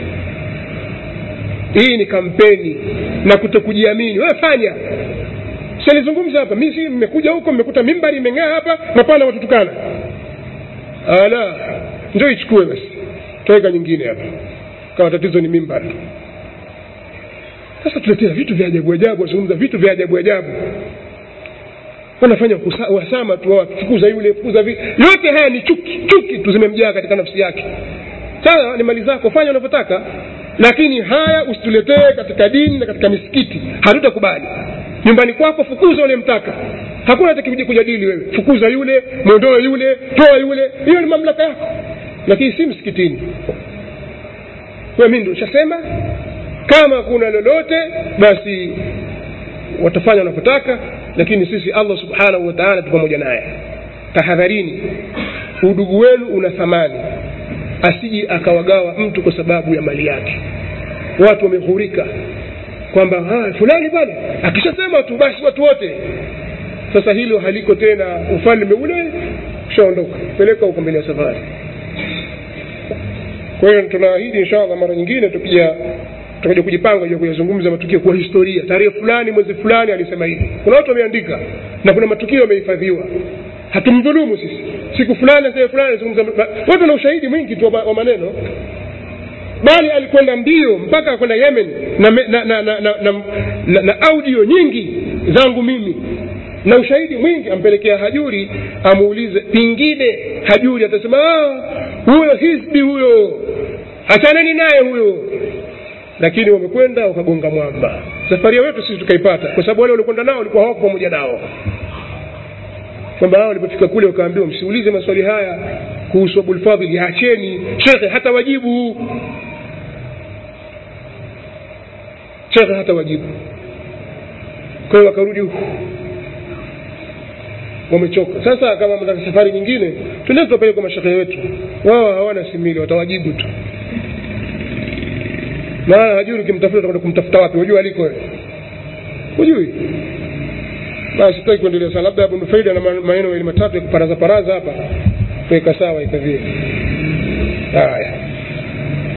hii ni kampeni na kutokujiamini wewe fanya salizungumza hapa mi si mmekuja huko mmekuta mimbari imeng'aa hapa napana watutukana ala ndio ichukue basi taweka nyingine hapa kama tatizo ni mimbari sasa tuletea vitu vya ajabu ajabu wazungumza vitu vya ajabu ajabu wanafanya kusa- uhasama tu wa- fukuza yule fukuza vile yote haya ni chuki chuki tu zimemjaa katika nafsi yake sasa ni mali zako fanya unavyotaka lakini haya usituletee katika dini na katika misikiti hatutakubali nyumbani kwako fukuza unayemtaka hakuna hata kujadili wewe fukuza yule mwondoe yule toa yule hiyo ni mamlaka yako lakini si msikitini kwa mimi ndio shasema kama kuna lolote basi watafanya wanavyotaka lakini sisi allah subhanahu wa taala tu pamoja naye tahadharini udugu wenu una thamani asiji akawagawa mtu kwa sababu ya mali yake watu wameghurika kwamba "Ah, fulani pale akishasema tu basi watu wote sasa hilo haliko tena ufalme ule ushaondoka peleka huko mbele ya safari kwa hiyo tunaahidi inshallah mara nyingine tukija tutakuja kujipanga juu ya kuyazungumza matukio kwa historia tarehe fulani mwezi fulani alisema hivi kuna watu wameandika na kuna matukio yamehifadhiwa hatumdhulumu sisi siku fulani sehemu fulani alizungumza watu wana ushahidi mwingi tu wa wa maneno bali alikwenda mbio mpaka kwenda yemen na, me- na, na, na, na, na, na, na audio nyingi zangu mimi na ushahidi mwingi ampelekea hajuri amuulize pingine hajuri atasema "Ah, huyo hisbi huyo achaneni naye huyo lakini wamekwenda wakagonga mwamba safari yetu sisi tukaipata kwa sababu wale waliokwenda nao walikuwa hawako pamoja nao kwamba hao walipofika kule wakaambiwa msiulize maswali haya kuhusu abulfadhili acheni shekhe hata wajibu shekhe hata wajibu kwa hiyo wakarudi huku wamechoka sasa kama mtaka safari nyingine tuende tuwapeleke kwa mashekhe wetu wao hawana simili watawajibu tu maana hajui ukimtafuta utakwenda kumtafuta wapi hujui aliko wewe hujui basi sitaki kuendelea sana labda Abu Nufaida na ma- maneno mawili matatu ya kuparaza paraza hapa kuweka sawa ikavie haya